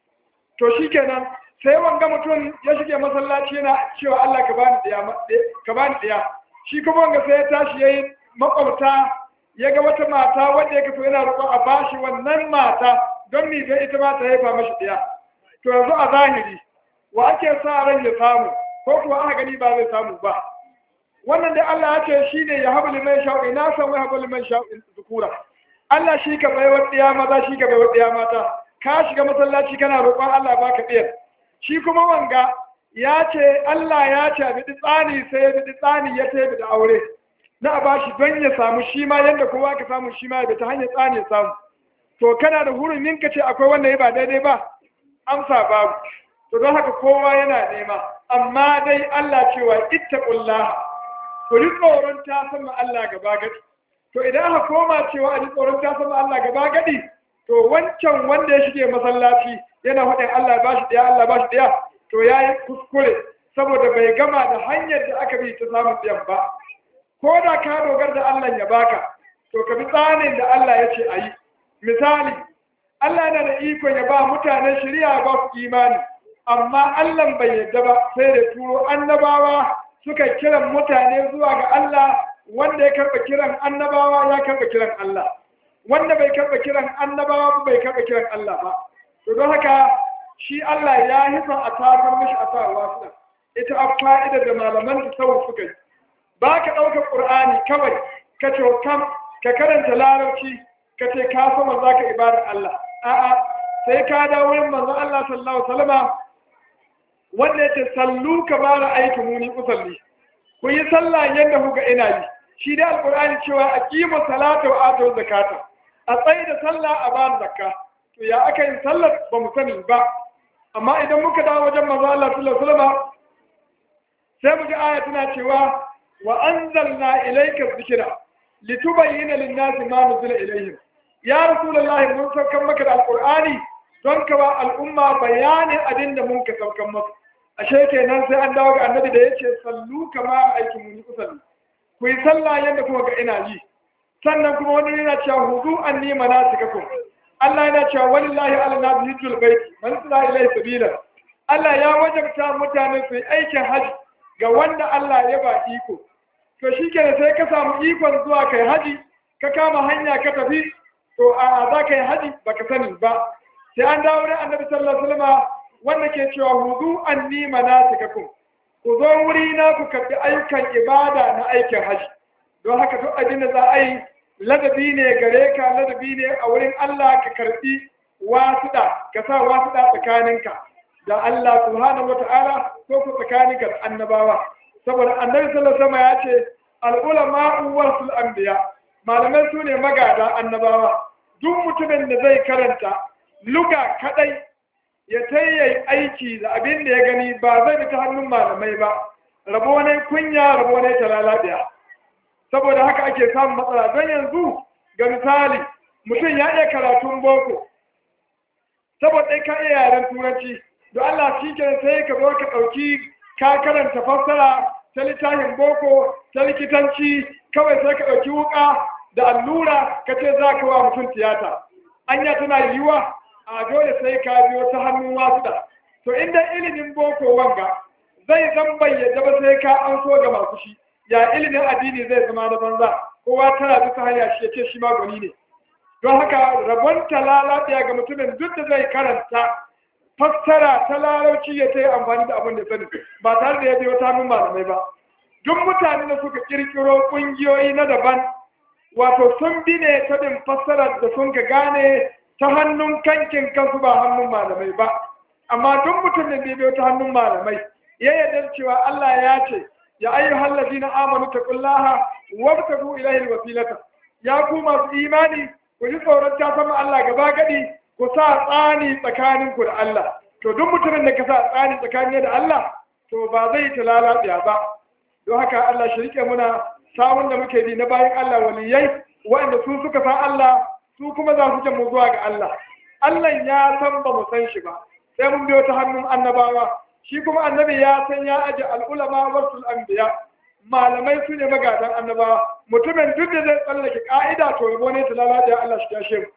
to shikenan sai wanga mutum ya shige masallaci yana cewa Allah ka bani ɗaya ka bani ɗaya shi kuma wanga sai ya tashi yayi makwabta ya ga wata mata wanda ya kaso yana roƙon a bashi wannan mata don mi don ita ma ta haifa mashi ɗaya to yanzu a zahiri wa ake sa ran ya samu ko kuwa aka gani ba zai samu ba wannan dai Allah ya ce shi ne ya haɓa liman sha'u ina san wai haɓa liman sha'u zukura Allah shi ka bai wa ɗaya maza shi ka bai wa ɗaya mata ka shiga masallaci kana roƙon Allah baka ɗiyar shi kuma wanga ya ce Allah ya ce a biɗi tsani sai ya biɗi tsani ya ta da aure na a bashi don ya samu shi ma yadda kowa ka samu shi ma ya ta hanyar tsani ya samu to kana da hurumin ka ce akwai wanda ya ba daidai ba amsa babu to don haka kowa yana nema amma dai Allah cewa ittaqullah ku ji tsoron ta sama Allah gaba gadi to idan aka koma cewa a ji tsoron ta sama Allah gaba gadi to wancan wanda ya shige masallaci yana faɗin Allah ba shi ɗaya Allah ba shi ɗaya to ya yi kuskure saboda bai gama da hanyar da aka bi ta samun ɗayan ba ko da ka dogar da Allah ya baka to ka bi tsanin da Allah ya ce a yi misali Allah yana da ikon ya ba mutanen shari'a ba su imani amma Allah bai yadda ba sai da turo annabawa suka kiran mutane zuwa ga Allah wanda ya karɓa kiran annabawa ya karɓa kiran Allah wanda bai karɓa kiran annabawa ba bai karɓa kiran Allah ba to don haka shi Allah ya hifa a tafar mishi a sa wasu ita a fa'ida da malaman ta sau suka yi ba ka ɗaukar ƙur'ani kawai ka ce kam ka karanta larabci ka ce ka sama za ka ibadar Allah a'a sai ka dawo wurin manzon Allah sallallahu alaihi wasallama wanda yace sallu kama ra'aytu muni usalli ku yi sallah yadda kuga ina yi shi da alqur'ani cewa aqimu salata wa atu zakata a tsayi da sallah a ba zakka to ya aka yin sallar ba mu sani ba amma idan muka dawo wajen manzo Allah sallallahu alaihi wasallam sai mu ga aya tana cewa wa anzalna ilayka dhikra litubayyana lin-nasi ma nuzila ilayhim ya rasulullahi mun saukan maka da alqur'ani don ka ba al'umma bayanin abin da mun ka saukan maka ashe kenan sai an dawo ga annabi da yace sallu kama aikin mun usalli ku yi sallah yadda kuma ga ina yi sannan kuma wani yana cewa hudu anni manasikakum Allah yana cewa walillahi ala nabi hijjul baiti man tsara ilai sabila Allah ya wajabta mutane su yi aikin haji ga wanda Allah ya ba iko to shikenan sai ka samu ikon zuwa kai haji ka kama hanya ka tafi to a za ka yi haji baka sani ba sai an dawo da annabi sallallahu alaihi wasallam wanda ke cewa hudu anni manasikakum ku zo wuri na ku karbi ayyukan ibada na aikin haji don haka duk abin da za a yi ladabi ne gare ka ladabi ne a wurin Allah ka karbi wasuɗa ka sa wasuɗa tsakaninka da Allah subhanahu wata'ala ko ku tsakaninka da annabawa saboda annabi sallallahu alaihi wasallam ya ce al-ulama warasul anbiya malamai su ne magada annabawa duk mutumin da zai karanta luga kadai ya tayyai aiki da abin da ya gani ba zai bi ta hannun malamai ba rabo ne kunya rabo ne talalabiya saboda haka ake samun matsala don yanzu ga misali mutum ya iya karatun boko saboda ka iya yaren turanci don Allah shi ke sai ka zo ka ɗauki ka karanta fassara ta littafin boko ta likitanci kawai sai ka ɗauki wuka da allura ka ce za ka wa mutum tiyata anya tana yiwuwa a dole sai ka biyo ta hannun wasu da to inda ilimin boko wanga zai zan bayyana ba sai ka an so ga masu shi ya ilimin addini zai zama na banza kowa tana duka hanya shi ya ce shi ma gwani ne don haka rabon talala ɗaya ga mutumin duk da zai karanta fassara ta larauci ya ta yi amfani da abin da sani ba tare da ya biyo ta hannun malamai ba duk mutane da suka kirkiro ƙungiyoyi na daban wato sun bi ne ta bin fassarar da sun ka gane ta hannun kankin kansu ba hannun malamai ba amma duk mutumin da ya biyo ta hannun malamai ya yarda cewa Allah ya ce ya ayyuhal ladina amanu taqullaha wabtagu ilayhi alwasilata ya ku masu imani ku ji tsoron ta sama Allah gaba gadi ku sa tsani tsakanin ku da Allah to duk mutumin da ka sa tsani tsakanin da Allah to ba zai ta lalabiya ba don haka Allah shi rike muna samun da muke bi na bayan Allah waliyai waɗanda su suka san Allah su kuma za su jan mu zuwa ga Allah Allah ya san ba mu san shi ba sai mun biyo ta hannun annabawa shi kuma annabi ya san ya aje al'ulama wasul anbiya malamai su ne magadan annabawa mutumin duk da zai tsallake ka'ida to yabo ne ta lalace Allah shi tashe mu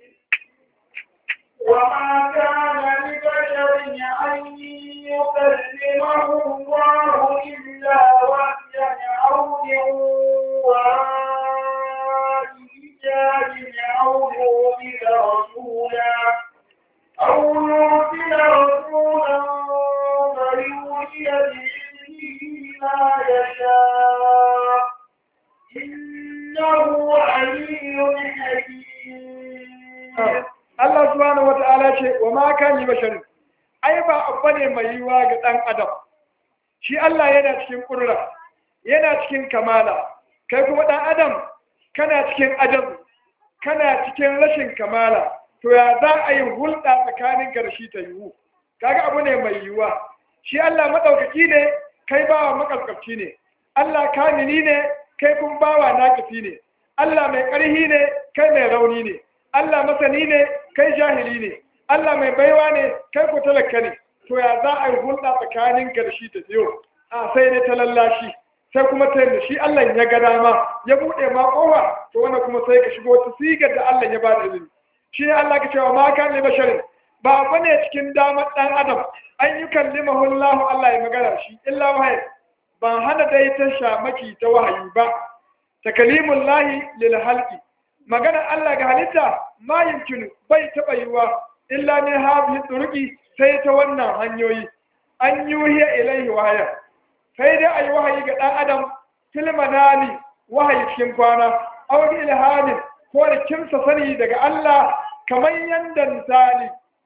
وما كان لبشر أن يكلمه الله إلا وحيا أو من وراء حجاب أو يرسل رسولا أو يرسل رسولا فيوحي بإذنه ما يشاء إنه علي حكيم Allah subhanahu wata'ala ce wa ma kan yi basharin ai ba abu ne mai yiwa ga ɗan adam shi Allah yana cikin ƙurra yana cikin kamala kai kuma ɗan adam kana cikin ajab kana cikin rashin kamala to ya za a yi hulɗa tsakanin ka da shi ta yiwu kaga abu ne mai yiwuwa shi Allah maɗaukaki ne kai bawa makaskafci ne Allah kamili ne kai kuma bawa naƙafi ne Allah mai ƙarhi ne kai mai rauni ne Allah masani ne kai jahili ne Allah mai baiwa ne kai ko talaka ne to ya za a yi hulɗa tsakanin ka da shi ta biyo a sai dai ta lallashi sai kuma ta yadda shi Allah ya ga dama ya buɗe ma kowa to wannan kuma sai ka shigo ta sigar da Allah ya ba da izini shi ne Allah ka cewa ma kan ne basharin ba ba ne cikin damar ɗan adam an yi kallimahu Allah Allah ya magana shi illa wahayi ban hana dai ta shamaki ta wahayi ba takalimun lahi lil halqi magana Allah ga halitta ma yumkinu bai taɓa yiwa illa min hadhihi turuqi sai ta wannan hanyoyi an yuhiya ilaihi wahaya sai dai ayi wahayi ga dan adam fil manani wahayi cikin kwana aw bi ilhamin ko da kimsa sani daga Allah kamar yanda misali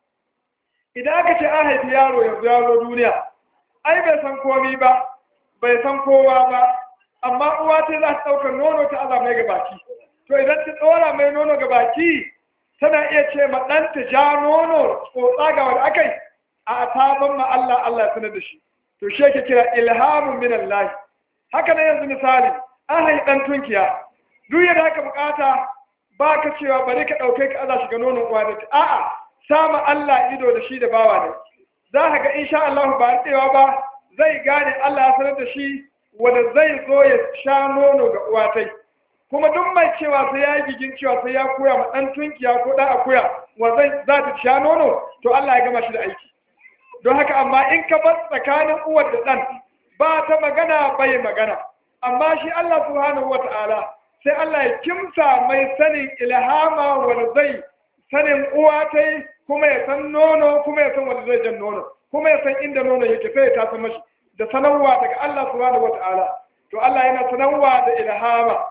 idan aka ce an haifi yaro yanzu yaro duniya ai bai san komi ba bai san kowa ba amma uwa ta za ta ɗaukar nono ta aza mai gabaki to idan ta tsora mai nono gabaki tana iya ce ma ɗanta ja nono tsotsa ga wanda aka yi a taban ma Allah Allah ya sanar da shi to shi yake kira ilhamun min Allah haka na yanzu misali an haifi ɗan tunkiya duk yadda aka bukata ba ka cewa bari ka ɗauke ka aza shiga nonon uwa da ta a'a sama Allah ido da shi da bawa ne za ka ga insha Allah ba tsewa ba zai gane Allah ya sanar da shi wanda zai zo ya sha nono ga uwa tai kuma duk mai cewa sai ya yi gigin cewa sai ya koya ma ɗan tunkiya ko ɗan akuya wa zai za ta sha nono to Allah ya gama shi da aiki don haka amma in ka bar tsakanin uwar da ɗan ba ta magana bai magana amma shi Allah subhanahu wa ta'ala sai Allah ya kimsa mai sanin ilhama wanda zai sanin uwa ta yi kuma ya san nono kuma ya san wanda zai jan nono kuma ya san inda nono yake sai ya tasa mashi da sanarwa daga Allah subhanahu wa ta'ala to Allah yana sanarwa da ilhama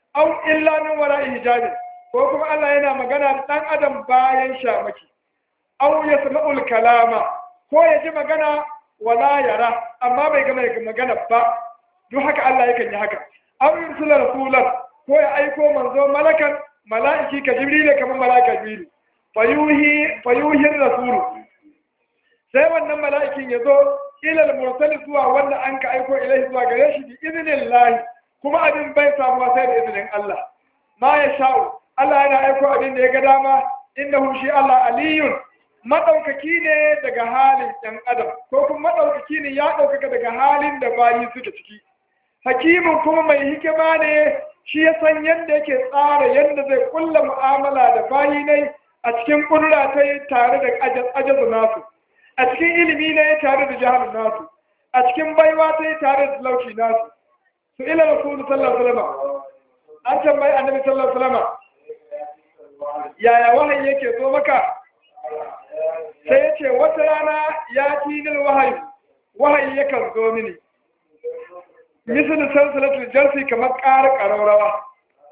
aw illa min wara'i hijabin ko kuma Allah yana magana da dan adam bayan shamaki aw yasma'ul kalama ko ya ji magana wala yara amma bai gama da magana ba duk haka Allah yakan yi haka aw yursila rasulan ko ya aiko manzo malakan mala'iki ka jibril kamar mala'ika jibril fayuhi fayuhi rasulu sai wannan mala'ikin ya zo ilal mursali zuwa wanda an ka aiko ilai zuwa gare shi bi idnillahi kuma abin bai samuwa sai da izinin Allah ma ya sha'u Allah yana aiko abin da ya ga dama innahu shi Allah aliyun madaukaki ne daga halin ɗan adam ko kuma madaukaki ne ya ɗaukaka daga halin da bayi suke ciki hakimin kuma mai hikima ne shi ya san yadda yake tsara yadda zai kulla mu'amala da bayi ne a cikin ƙudura ta yi tare da ajazu nasu a cikin ilimi ne tare da jihar nasu a cikin baiwa ta yi tare da talauci nasu su ila rasulu sallallahu alaihi wasallam an tambayi annabi sallallahu alaihi wasallam yaya wahayi yake zo maka sai ya ce wata rana ya tinil wahayi wahayi yakan zo mini misali salsalatul jarsi kamar ƙara ƙararrawa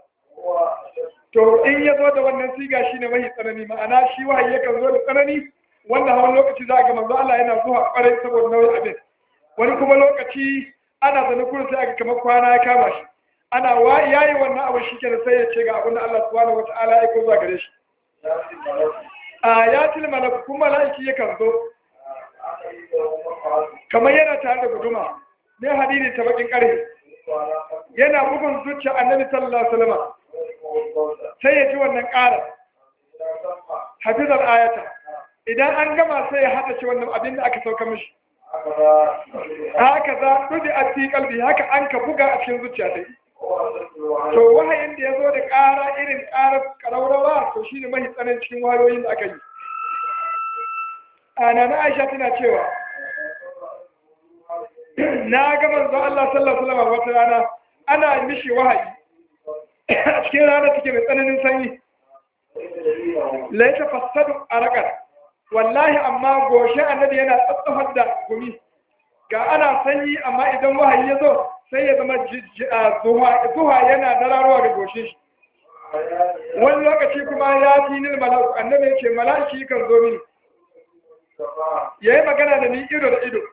to in ya zo da wannan siga shine mahi tsanani ma'ana shi wahayi yakan zo da tsanani wanda hawan lokaci za a ga manzo Allah yana zuwa ƙwarai saboda nauyin abin wani kuma lokaci ana zane kurin sai aka kamar kwana ya kama shi ana wa yayi wannan abu shi kenan sai ya ce ga abin da Allah subhanahu wataala ya ko zuwa gare shi a ya til malaku kuma mala'iki yakan zo kamar yana tare da guduma ne hadidi ta bakin karfe yana bugun zuciya annabi sallallahu alaihi wasallam sai ya ji wannan ƙara hafizar ayata idan an gama sai ya haɗa ci wannan abin da aka sauka mishi haka za ɗudi a cikin kalbi haka an ka buga a cikin zuciya ta to wahayin da ya zo da ƙara irin ƙarar ƙaraurawa to shi ne mahi tsanin cikin wayoyin da aka yi a na aisha tana cewa na ga manzo Allah sallallahu alaihi wasallam wata rana ana mishi wahayi a cikin rana take mai tsananin sanyi laita fasadu arakat wallahi amma goshe annabi yana tsatsafar da gumi ga ana sanyi amma idan wahayi ya zo sai ya zama zuwa yana dararowa ga goshe shi wani lokaci kuma ya fi nil malaku annabi ya ce malaki kan zo mini ya yi magana da ni ido da ido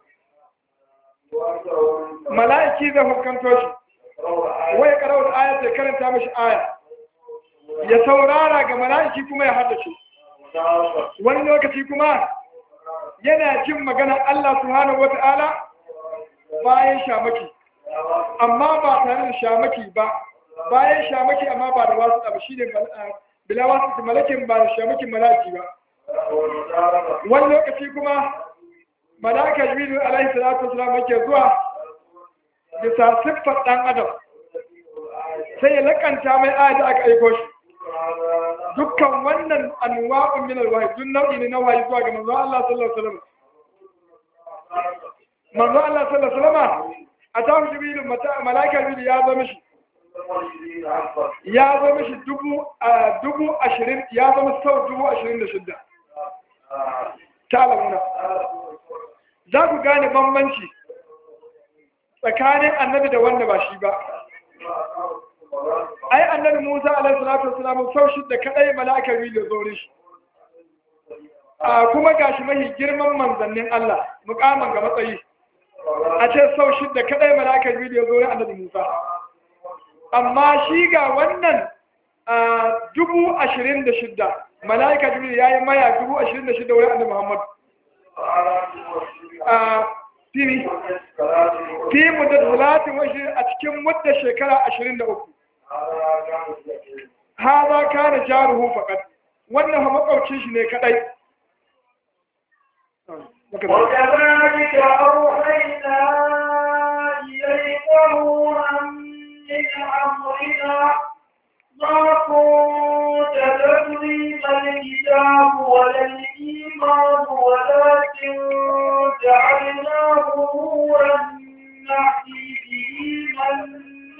mala'iki zai hukanto shi wai karawar ayat ya karanta mashi aya ya saurara ga mala'iki kuma ya haddace wani lokaci kuma yana jin maganar Allah subhanahu wata'ala bayan shamaki amma ba tare da shamaki ba bayan shamaki amma ba da wasu abu shine bila wasu malakin ba da shamakin malaki ba wani lokaci kuma malaka jibril alaihi salatu wasalam yake zuwa bisa siffar dan adam sai ya lakanta mai ayat da aka aiko shi dukkan wannan anwa'un min alwahyi duk nau'i ne na wahayi zuwa ga manzo Allah sallallahu alaihi wasallam manzo Allah sallallahu alaihi wasallam a tafi jibril mata malaika jibril ya zo mishi ya zo mishi dubu a dubu ashirin ya zama sau dubu ashirin da shidda ta alamuna za ku gane bambanci tsakanin annabi da wanda ba shi ba ai annabi Musa alaihi salatu wasalam sau shidda kadai mala'ikar wili zo shi a kuma gashi mahi girman manzannin Allah mukaman ga matsayi a ce sau shidda kadai mala'ikar wili zo rin annabi Musa amma shi ga wannan dubu ashirin da shidda mala'ika jibril ya yi maya dubu ashirin da shidda wurin annabi Muhammad a fili fi mudda talatin washi a cikin mudda shekara ashirin da uku ha za ka da jaruhu fakat wannan ha makwaucin shi ne kadai وكذلك أوحينا إليك روحا من أمرنا ما كنت تدري ما الكتاب ولا الإيمان ولكن جعلناه نورا نهدي به من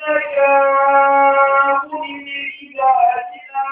نشاء من عبادنا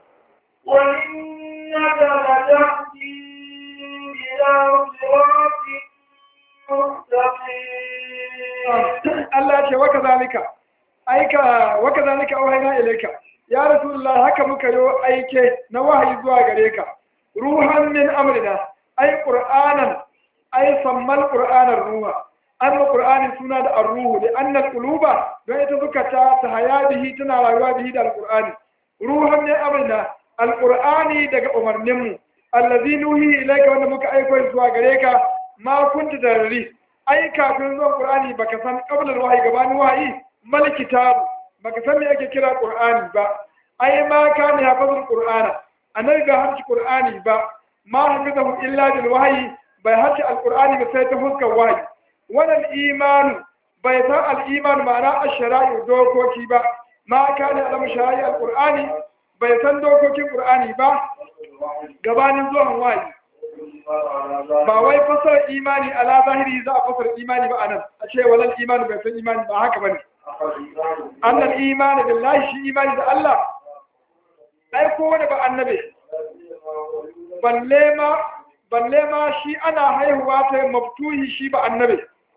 وإنك لتهدي إلى صراط مستقيم Allah ce waka zalika aika waka zalika auhayna ilayka ya rasulullah haka muka yo aike na wahayi zuwa gare ka ruhan min amrina ai qur'anan ai sammal qur'anar ruha amma qur'ani suna da ar-ruhu li anna al-quluba don ita zukata ta haya bihi tana rayuwa bihi da al-qur'ani ruhan min amrina al-qur'ani daga umarninmu allazi nuhi ilayka wanda muka aiko zuwa gare ka ma kunta darri ai kafin zuwan qur'ani baka san qabla al-wahyi gabanin wahayi mal kitab baka san me ake kira qur'ani ba ai ma kana hafazul qur'ana annabi ga harci qur'ani ba ma hafizahu illa bil wahyi bai harci al-qur'ani ba sai ta fuskar wahyi wannan iman bai san al-iman ma'ana ash-shara'i dokoki ba ma kana alam shara'i al-qur'ani bai san dokokin qur'ani ba gabanin zuwan wahyi ba wai fasar imani ala zahiri za a fasar imani ba anan a ce walal imani bai san imani ba haka bane annal imani billahi shi imani da Allah ai ko wani ba annabi balle ma balle ma shi ana haihuwa ta maftuhi shi ba annabi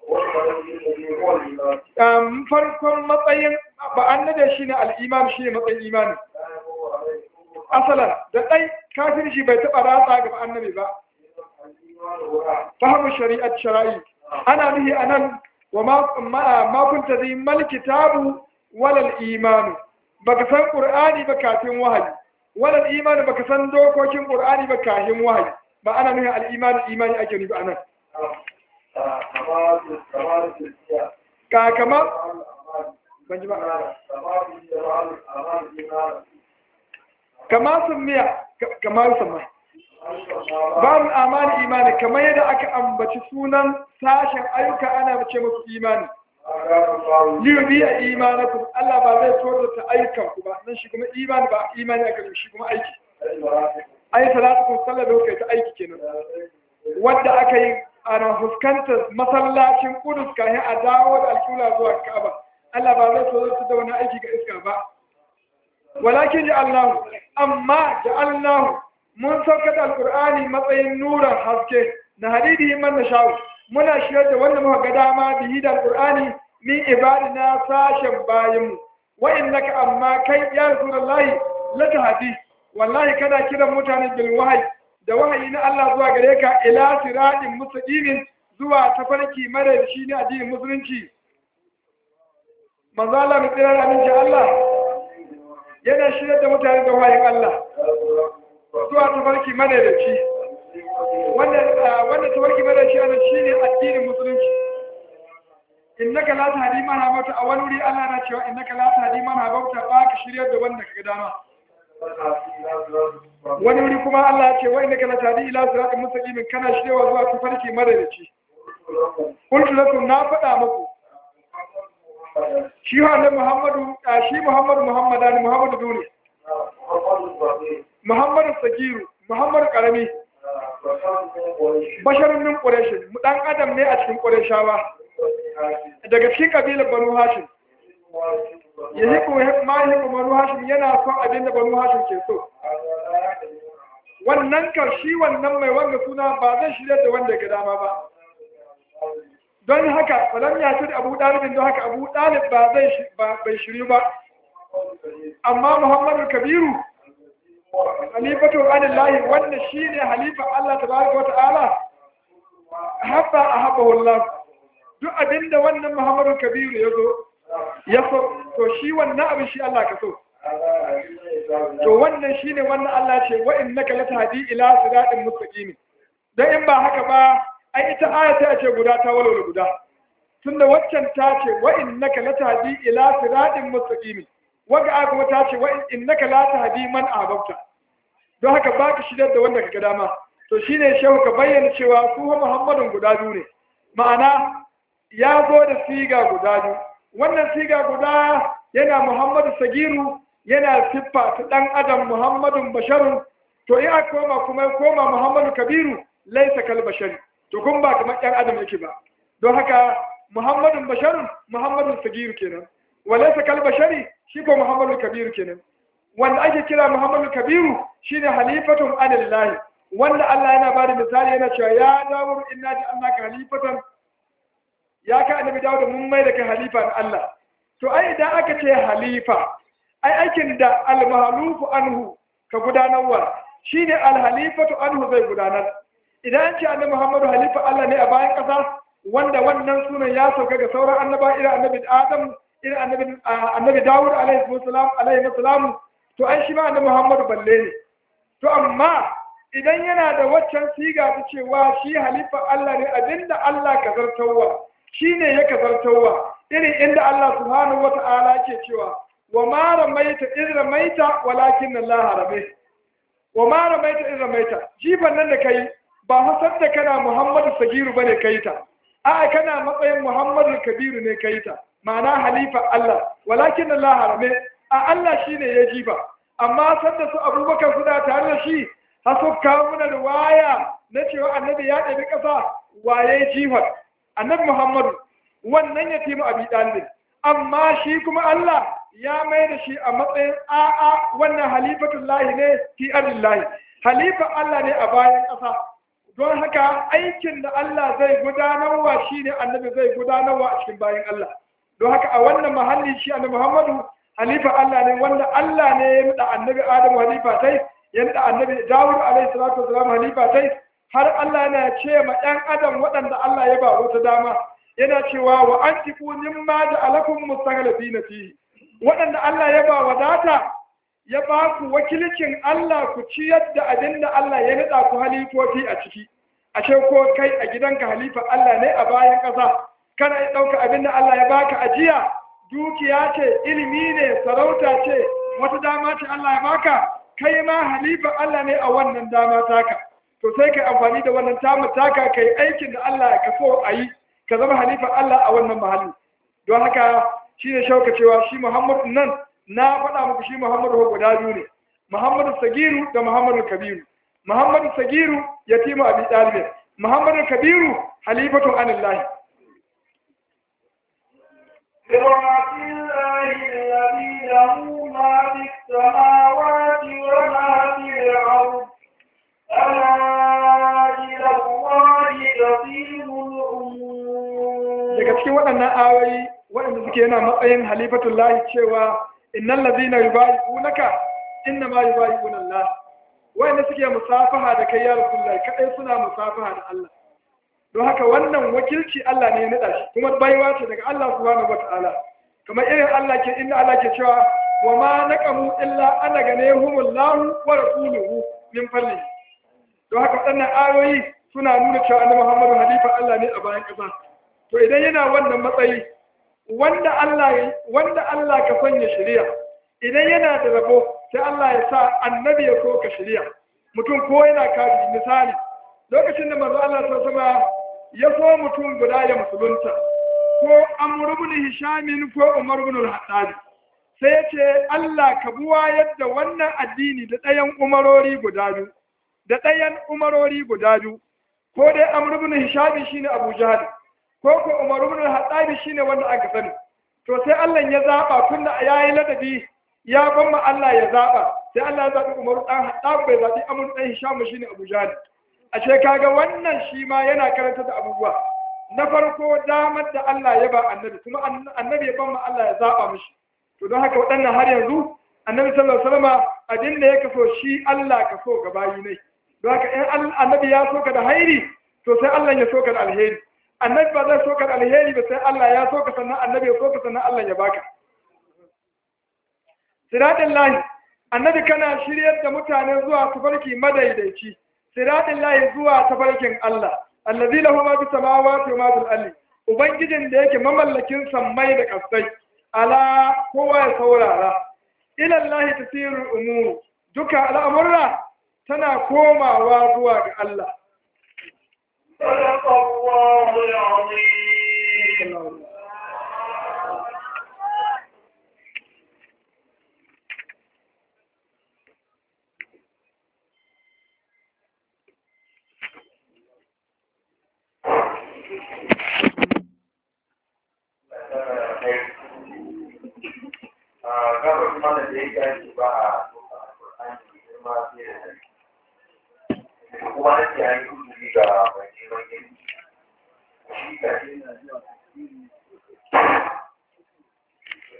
um, farkon matsayin ba annabi shine al-iman shine matsayin imani asalan da dai kafirci bai taba ratsa ga annabi ba fahimu shari'at shara'i ana nihi anan wa ma kunta zai mal kitabu walal imanu baka san qur'ani ba kafin wahayi walal imanu baka san dokokin qur'ani ba kafin wahayi ba ana nihi al imanu imani ake nufi anan ka kama ban ji ba kama sun miya kama sun miya babu amani imani kamar yadda aka ambaci sunan sashen ayyuka ana mace musu imani liyubi a imanakum Allah ba zai so ta ayyukan ku ba nan shi kuma imani ba imani aka yi shi kuma aiki ai salatu kun sallar da kai ta aiki kenan wanda aka yi ana fuskantar masallacin kudus kayan a dawo da alƙula zuwa ka'aba Allah ba zai so ta da wani aiki ga iska ba walakin ja'alnahu amma ja'alnahu mun sauka da alkur'ani matsayin nuran haske na hadidi man na sha'u muna shirya da wanda muka ga dama bihi da alkur'ani min ibadina sashen bayanmu wa innaka amma kai ya rasulullahi la tahdi wallahi kana kiran mutane bil wahyi da wahayi na Allah zuwa gare ka ila siratin mustaqimin zuwa tafarki mare shi ne addinin musulunci manzo Allah mai tsira da aminci Allah yana shirya da mutane da wahayin Allah zuwa tafarki madadaci wanda tafarki madadaci ana shi ne addinin musulunci innaka la tahdi man habauta a wani wuri Allah na cewa innaka la tahdi man habauta ba ka shiryar da wanda kaga dama wani wuri kuma Allah ya ce wa innaka la tahdi ila siratin mustaqim kana shiryawa zuwa tafarki madadaci qultu lakum na faɗa muku shi wa Muhammadu shi Muhammadu Muhammadani Muhammadu dole Muhammadu Sagiru, Muhammadu Karami, basharin min Ƙureshin, mu ɗan adam ne a cikin Ƙureshawa, daga cikin ƙabilar Banu Hashim. Ya yi ma yi Banu Hashim yana son abin da Banu Hashim ke so. Wannan karshi wannan mai wanga suna ba zai shirya da wanda ga dama ba. Don haka, falam ya ce Abu Ɗalibin don haka Abu Ɗalib ba zai bai shiryu ba. Amma Muhammadu Kabiru halifatu anillahi wanda shine halifa Allah tabaraka wata'ala habba ahabbahu Allah duk abinda wannan Muhammadu Kabiru yazo ya so to shi wannan abin shi Allah ka so to wannan shine wannan Allah ce wa innaka latahdi ila siratin mustaqim dan in ba haka ba ai ita aya ta ce guda ta walwala guda tunda waccan ta ce wa innaka latahdi ila siratin mustaqim waga aya kuma ta ce wa innaka la tahdi man ahbabta don haka baka shidar da wanda kaga dama to shine shehu ka bayyana cewa su Muhammadun guda biyu ne ma'ana ya zo da siga guda biyu wannan siga guda yana Muhammadu Sagiru yana siffa ta dan adam Muhammadun basharun to in aka koma kuma koma Muhammadu Kabiru laisa kal bashari to kun ba kamar ɗan adam yake ba don haka Muhammadun basharun Muhammadun Sagiru kenan walaisa kal bashari shi ko Muhammadu Kabiru kenan wanda ake kira Muhammadu Kabiru shine halifatun anillahi wanda Allah yana bada misali yana cewa ya dawo inna ji annaka halifatan ya ka annabi dawo da mun mai da kai halifa na Allah to ai idan aka ce halifa ai aikin da almahalufu anhu ka gudanarwa shine alhalifatu anhu zai gudanar idan an ce annabi Muhammadu halifa Allah ne a bayan ƙasa wanda wannan sunan ya sauka ga sauran annaba irin annabi Adam irin annabi annabi Dawud alaihi salam alaihi salam to ai shi ma annabi Muhammadu balle ne to amma idan yana da waccan siga ta cewa shi halifa Allah ne abinda Allah ka zartawa shine ya ka zartawa irin inda Allah subhanahu wata'ala ke cewa wa ma ramaita iz ramaita walakin Allah rame wa ma ramaita iz ramaita jifan nan da kai ba hasar da kana Muhammadu Sagiru bane kai ta a'a kana matsayin Muhammadu Kabiru ne kai ta ma'ana halifa Allah walakin Allah harame a Allah shine ya jifa amma sanda su Abubakar suna tare da shi har su kawo mana riwaya na cewa annabi ya ɗabi ƙasa waye jifar annabi Muhammadu wannan ya timu abi ɗalibin amma shi kuma Allah ya mai da shi a matsayin a'a wannan halifatullahi ne fi ardillahi halifa Allah ne a bayan ƙasa don haka aikin da Allah zai gudanarwa shi ne annabi zai gudanarwa a cikin bayan Allah don haka a wannan mahalli shi annabi Muhammadu halifa Allah ne wanda Allah ne ya nada annabi Adamu halifa tai ya nada annabi Dawud alaihi salatu wasalam halifa tai har Allah yana ce ma ɗan adam waɗanda Allah ya ba wata dama yana cewa wa antiqu mimma ja'alakum mustakhlifina fihi waɗanda Allah ya ba wadata ya ba ku wakilcin Allah ku ciyar da abin da Allah ya nada ku halifofi a ciki ashe ko kai a gidanka halifa Allah ne a bayan ƙasa kana yi ɗauka abin da Allah ya baka ajiya dukiya ce ilimi ne sarauta ce wata dama ce Allah ya baka kai ma halifa Allah ne a wannan dama taka to sai kai amfani da wannan tamu taka kai aikin da Allah ya kaso a yi ka zama halifa Allah a wannan mahalli don haka shi ne shauka cewa shi Muhammadu nan na faɗa muku shi Muhammadu guda biyu ne Muhammadu Sagiru da Muhammadu Kabiru Muhammadu Sagiru yatimu Abi Talib Muhammadu Kabiru halifatu anillahi صراط الله الذي له ما في السماوات وما في الأرض ألا إلى الله تصير الأمور daga cikin waɗannan ayoyi waɗanda suke yana matsayin halifatullahi cewa innal ladina yubayi'unaka inna ma yubayi'una Allah waɗanda suke musafaha da kai ya rasulullahi kadai suna musafaha da Allah don haka wannan wakilci Allah ne ya nada shi kuma baiwa ce daga Allah subhanahu wata'ala kamar irin Allah ke inda Allah ke cewa wa ma naqamu illa ana ganehumullahu wa rasuluhu min fadli don haka waɗannan ayoyi suna nuna cewa annabi Muhammadu halifa Allah ne a bayan ƙasa to idan yana wannan matsayi wanda Allah wanda Allah ka sanya shari'a idan yana da rabo sai Allah ya sa annabi ya so ka shari'a mutum ko yana kafi misali lokacin da manzo Allah sallallahu alaihi ya so mutum guda ya musulunta ko Amr ibn Hisham ko Umar ibn al-Hattab sai ya ce Allah ka buwa yadda wannan addini da ɗayan umarori guda biyu da ɗayan umarori guda biyu ko dai Amr ibn Hisham shine Abu Jahl ko ko Umar ibn al-Hattab shine wanda aka sani to sai Allah ya zaba tunda yayi ladabi ya bamma Allah ya zaba sai Allah ya zabi Umar dan Hattab bai zabi Amr dan Hisham shine Abu Jahl ashe kaga wannan shi ma yana karanta da abubuwa na farko damar da Allah ya ba annabi kuma annabi ya bamma Allah ya zaba mishi to don haka waɗannan har yanzu annabi sallallahu alaihi wasallam abin da ya kaso shi Allah ka so ga bayi ne don haka in annabi ya soka da hairi to sai Allah ya soka da alheri annabi ba zai soka da alheri ba sai Allah ya soka sannan annabi ya soka sannan Allah ya baka siradin lahi annabi kana shiryar da mutane zuwa tafarki madaidaici siradin lahi zuwa tafarkin Allah allazi lahu ma fi samawati wa ma fil ardi ubangijin da yake mamallakin sammai da kasai ala kowa ya saurara ila Allah tasirul umur duka al'amurra tana komawa zuwa ga Allah صدق الله العظيم gabar mana da ya gaji ba a soka alƙur'ani girma fiye da da kuma na ce an yi kuzuri ga mai neman ilimi shi ka ce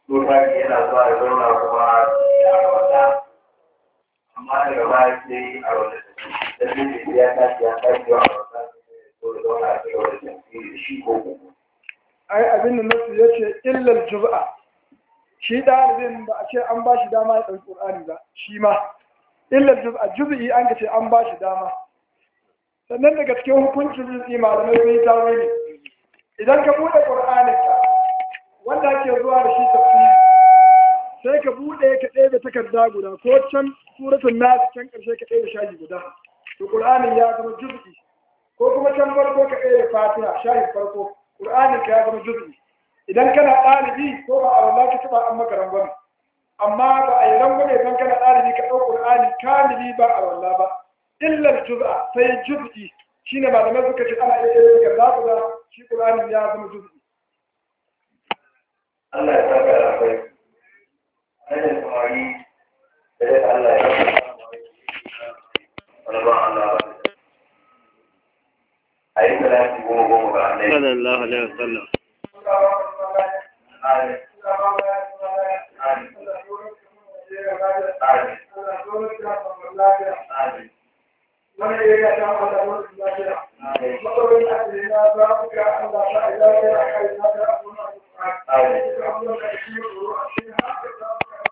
Tsohon yana zuwa ya zauna kuma ya wata amma daga baya sai a wata da sai ya tashi ya tashi wa wata ko da zauna a cikin wata tafsiri da shi ko kuma. ai abin da nasu ya ce illar juz'a shi ɗalibin ba a ce an ba shi dama ya ɗauki ƙur'ani ba shi ma illar juz'a juz'i an ka ce an ba shi dama sannan daga cikin hukuncin juz'i malamai sun yi tawili idan ka buɗe ƙur'anin ka wanda ake zuwa da shi tafsiri sai ka buɗe ka ɗebe takarda guda ko can suratul nas can ƙarshe ka ɗebe shaji guda to ƙur'anin ya zama juz'i ko kuma can farko ka ɗebe fatiha shayin farko ƙur'anin ka ya zama juz'i idan kana ɗalibi ko ba a wala ka taɓa an maka rangwame amma ba a yi rangwame idan kana ɗalibi ka ɗau ƙur'ani kamili ba a wala ba illar juz'a sai juz'i shine malamai suka ce ana iya yin ka za da shi ƙur'anin ya zama juz'i Allah ya saka da akwai. Hanyar samari da ya Allah ya saka wani ba Allah ba. A yi salati goma goma ga Allah. sallallahu alaihi wasallam Amin. Amin. wani ya ga ta Allah wani lafiya matsalolin da ake na za ku ga Allah ta ila ya kai na da abun da Amin. Allah da shi ko a cikin haka za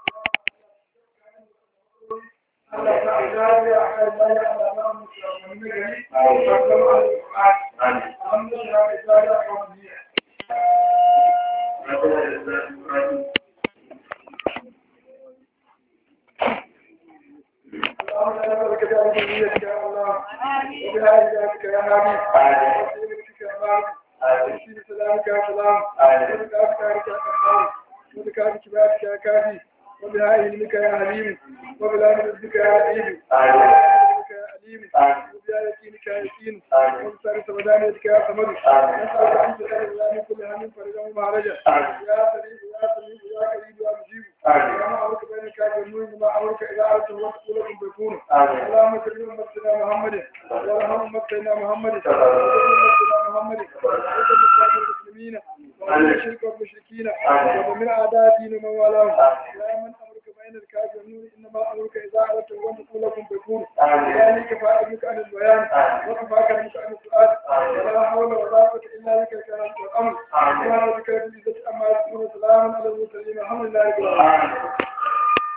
ku Allah ta ila ya kai na ya Allah na mu shi wani gari Amin. alhamdulillah ya ta ya kawai اللهم انا نسالك بأمنيتك يا الله وبهدايتك يا هادي وبسيرتك يا مالك وبسير سلامك يا سلام وبكافك يا كفار وبكافك باتك يا كافي وبهائلك يا حليم وبلامك يا لئيم وبلامك يا أليم وبيقينك يا يقين وبسار سمدانيتك يا صمد نسألك أن تسأل الله من كل هم فرجا ومعرجا يا سليم يا سليم يا قريب يا مجيب يا معروك بينك يا جنون ما أمرك إذا أردت وقت لكم بيكون اللهم صل على سيدنا محمد وارحم أمتنا محمد وارحم محمد وارحم المسلمين ومن الشرك والمشركين ومن أعداء دين ومن والاهم يا من أمرك بين الكافرين إنما أمرك إذا أردت وقت لكم بيكون ذلك فأعلمك عن البيان وكفاك عنك عن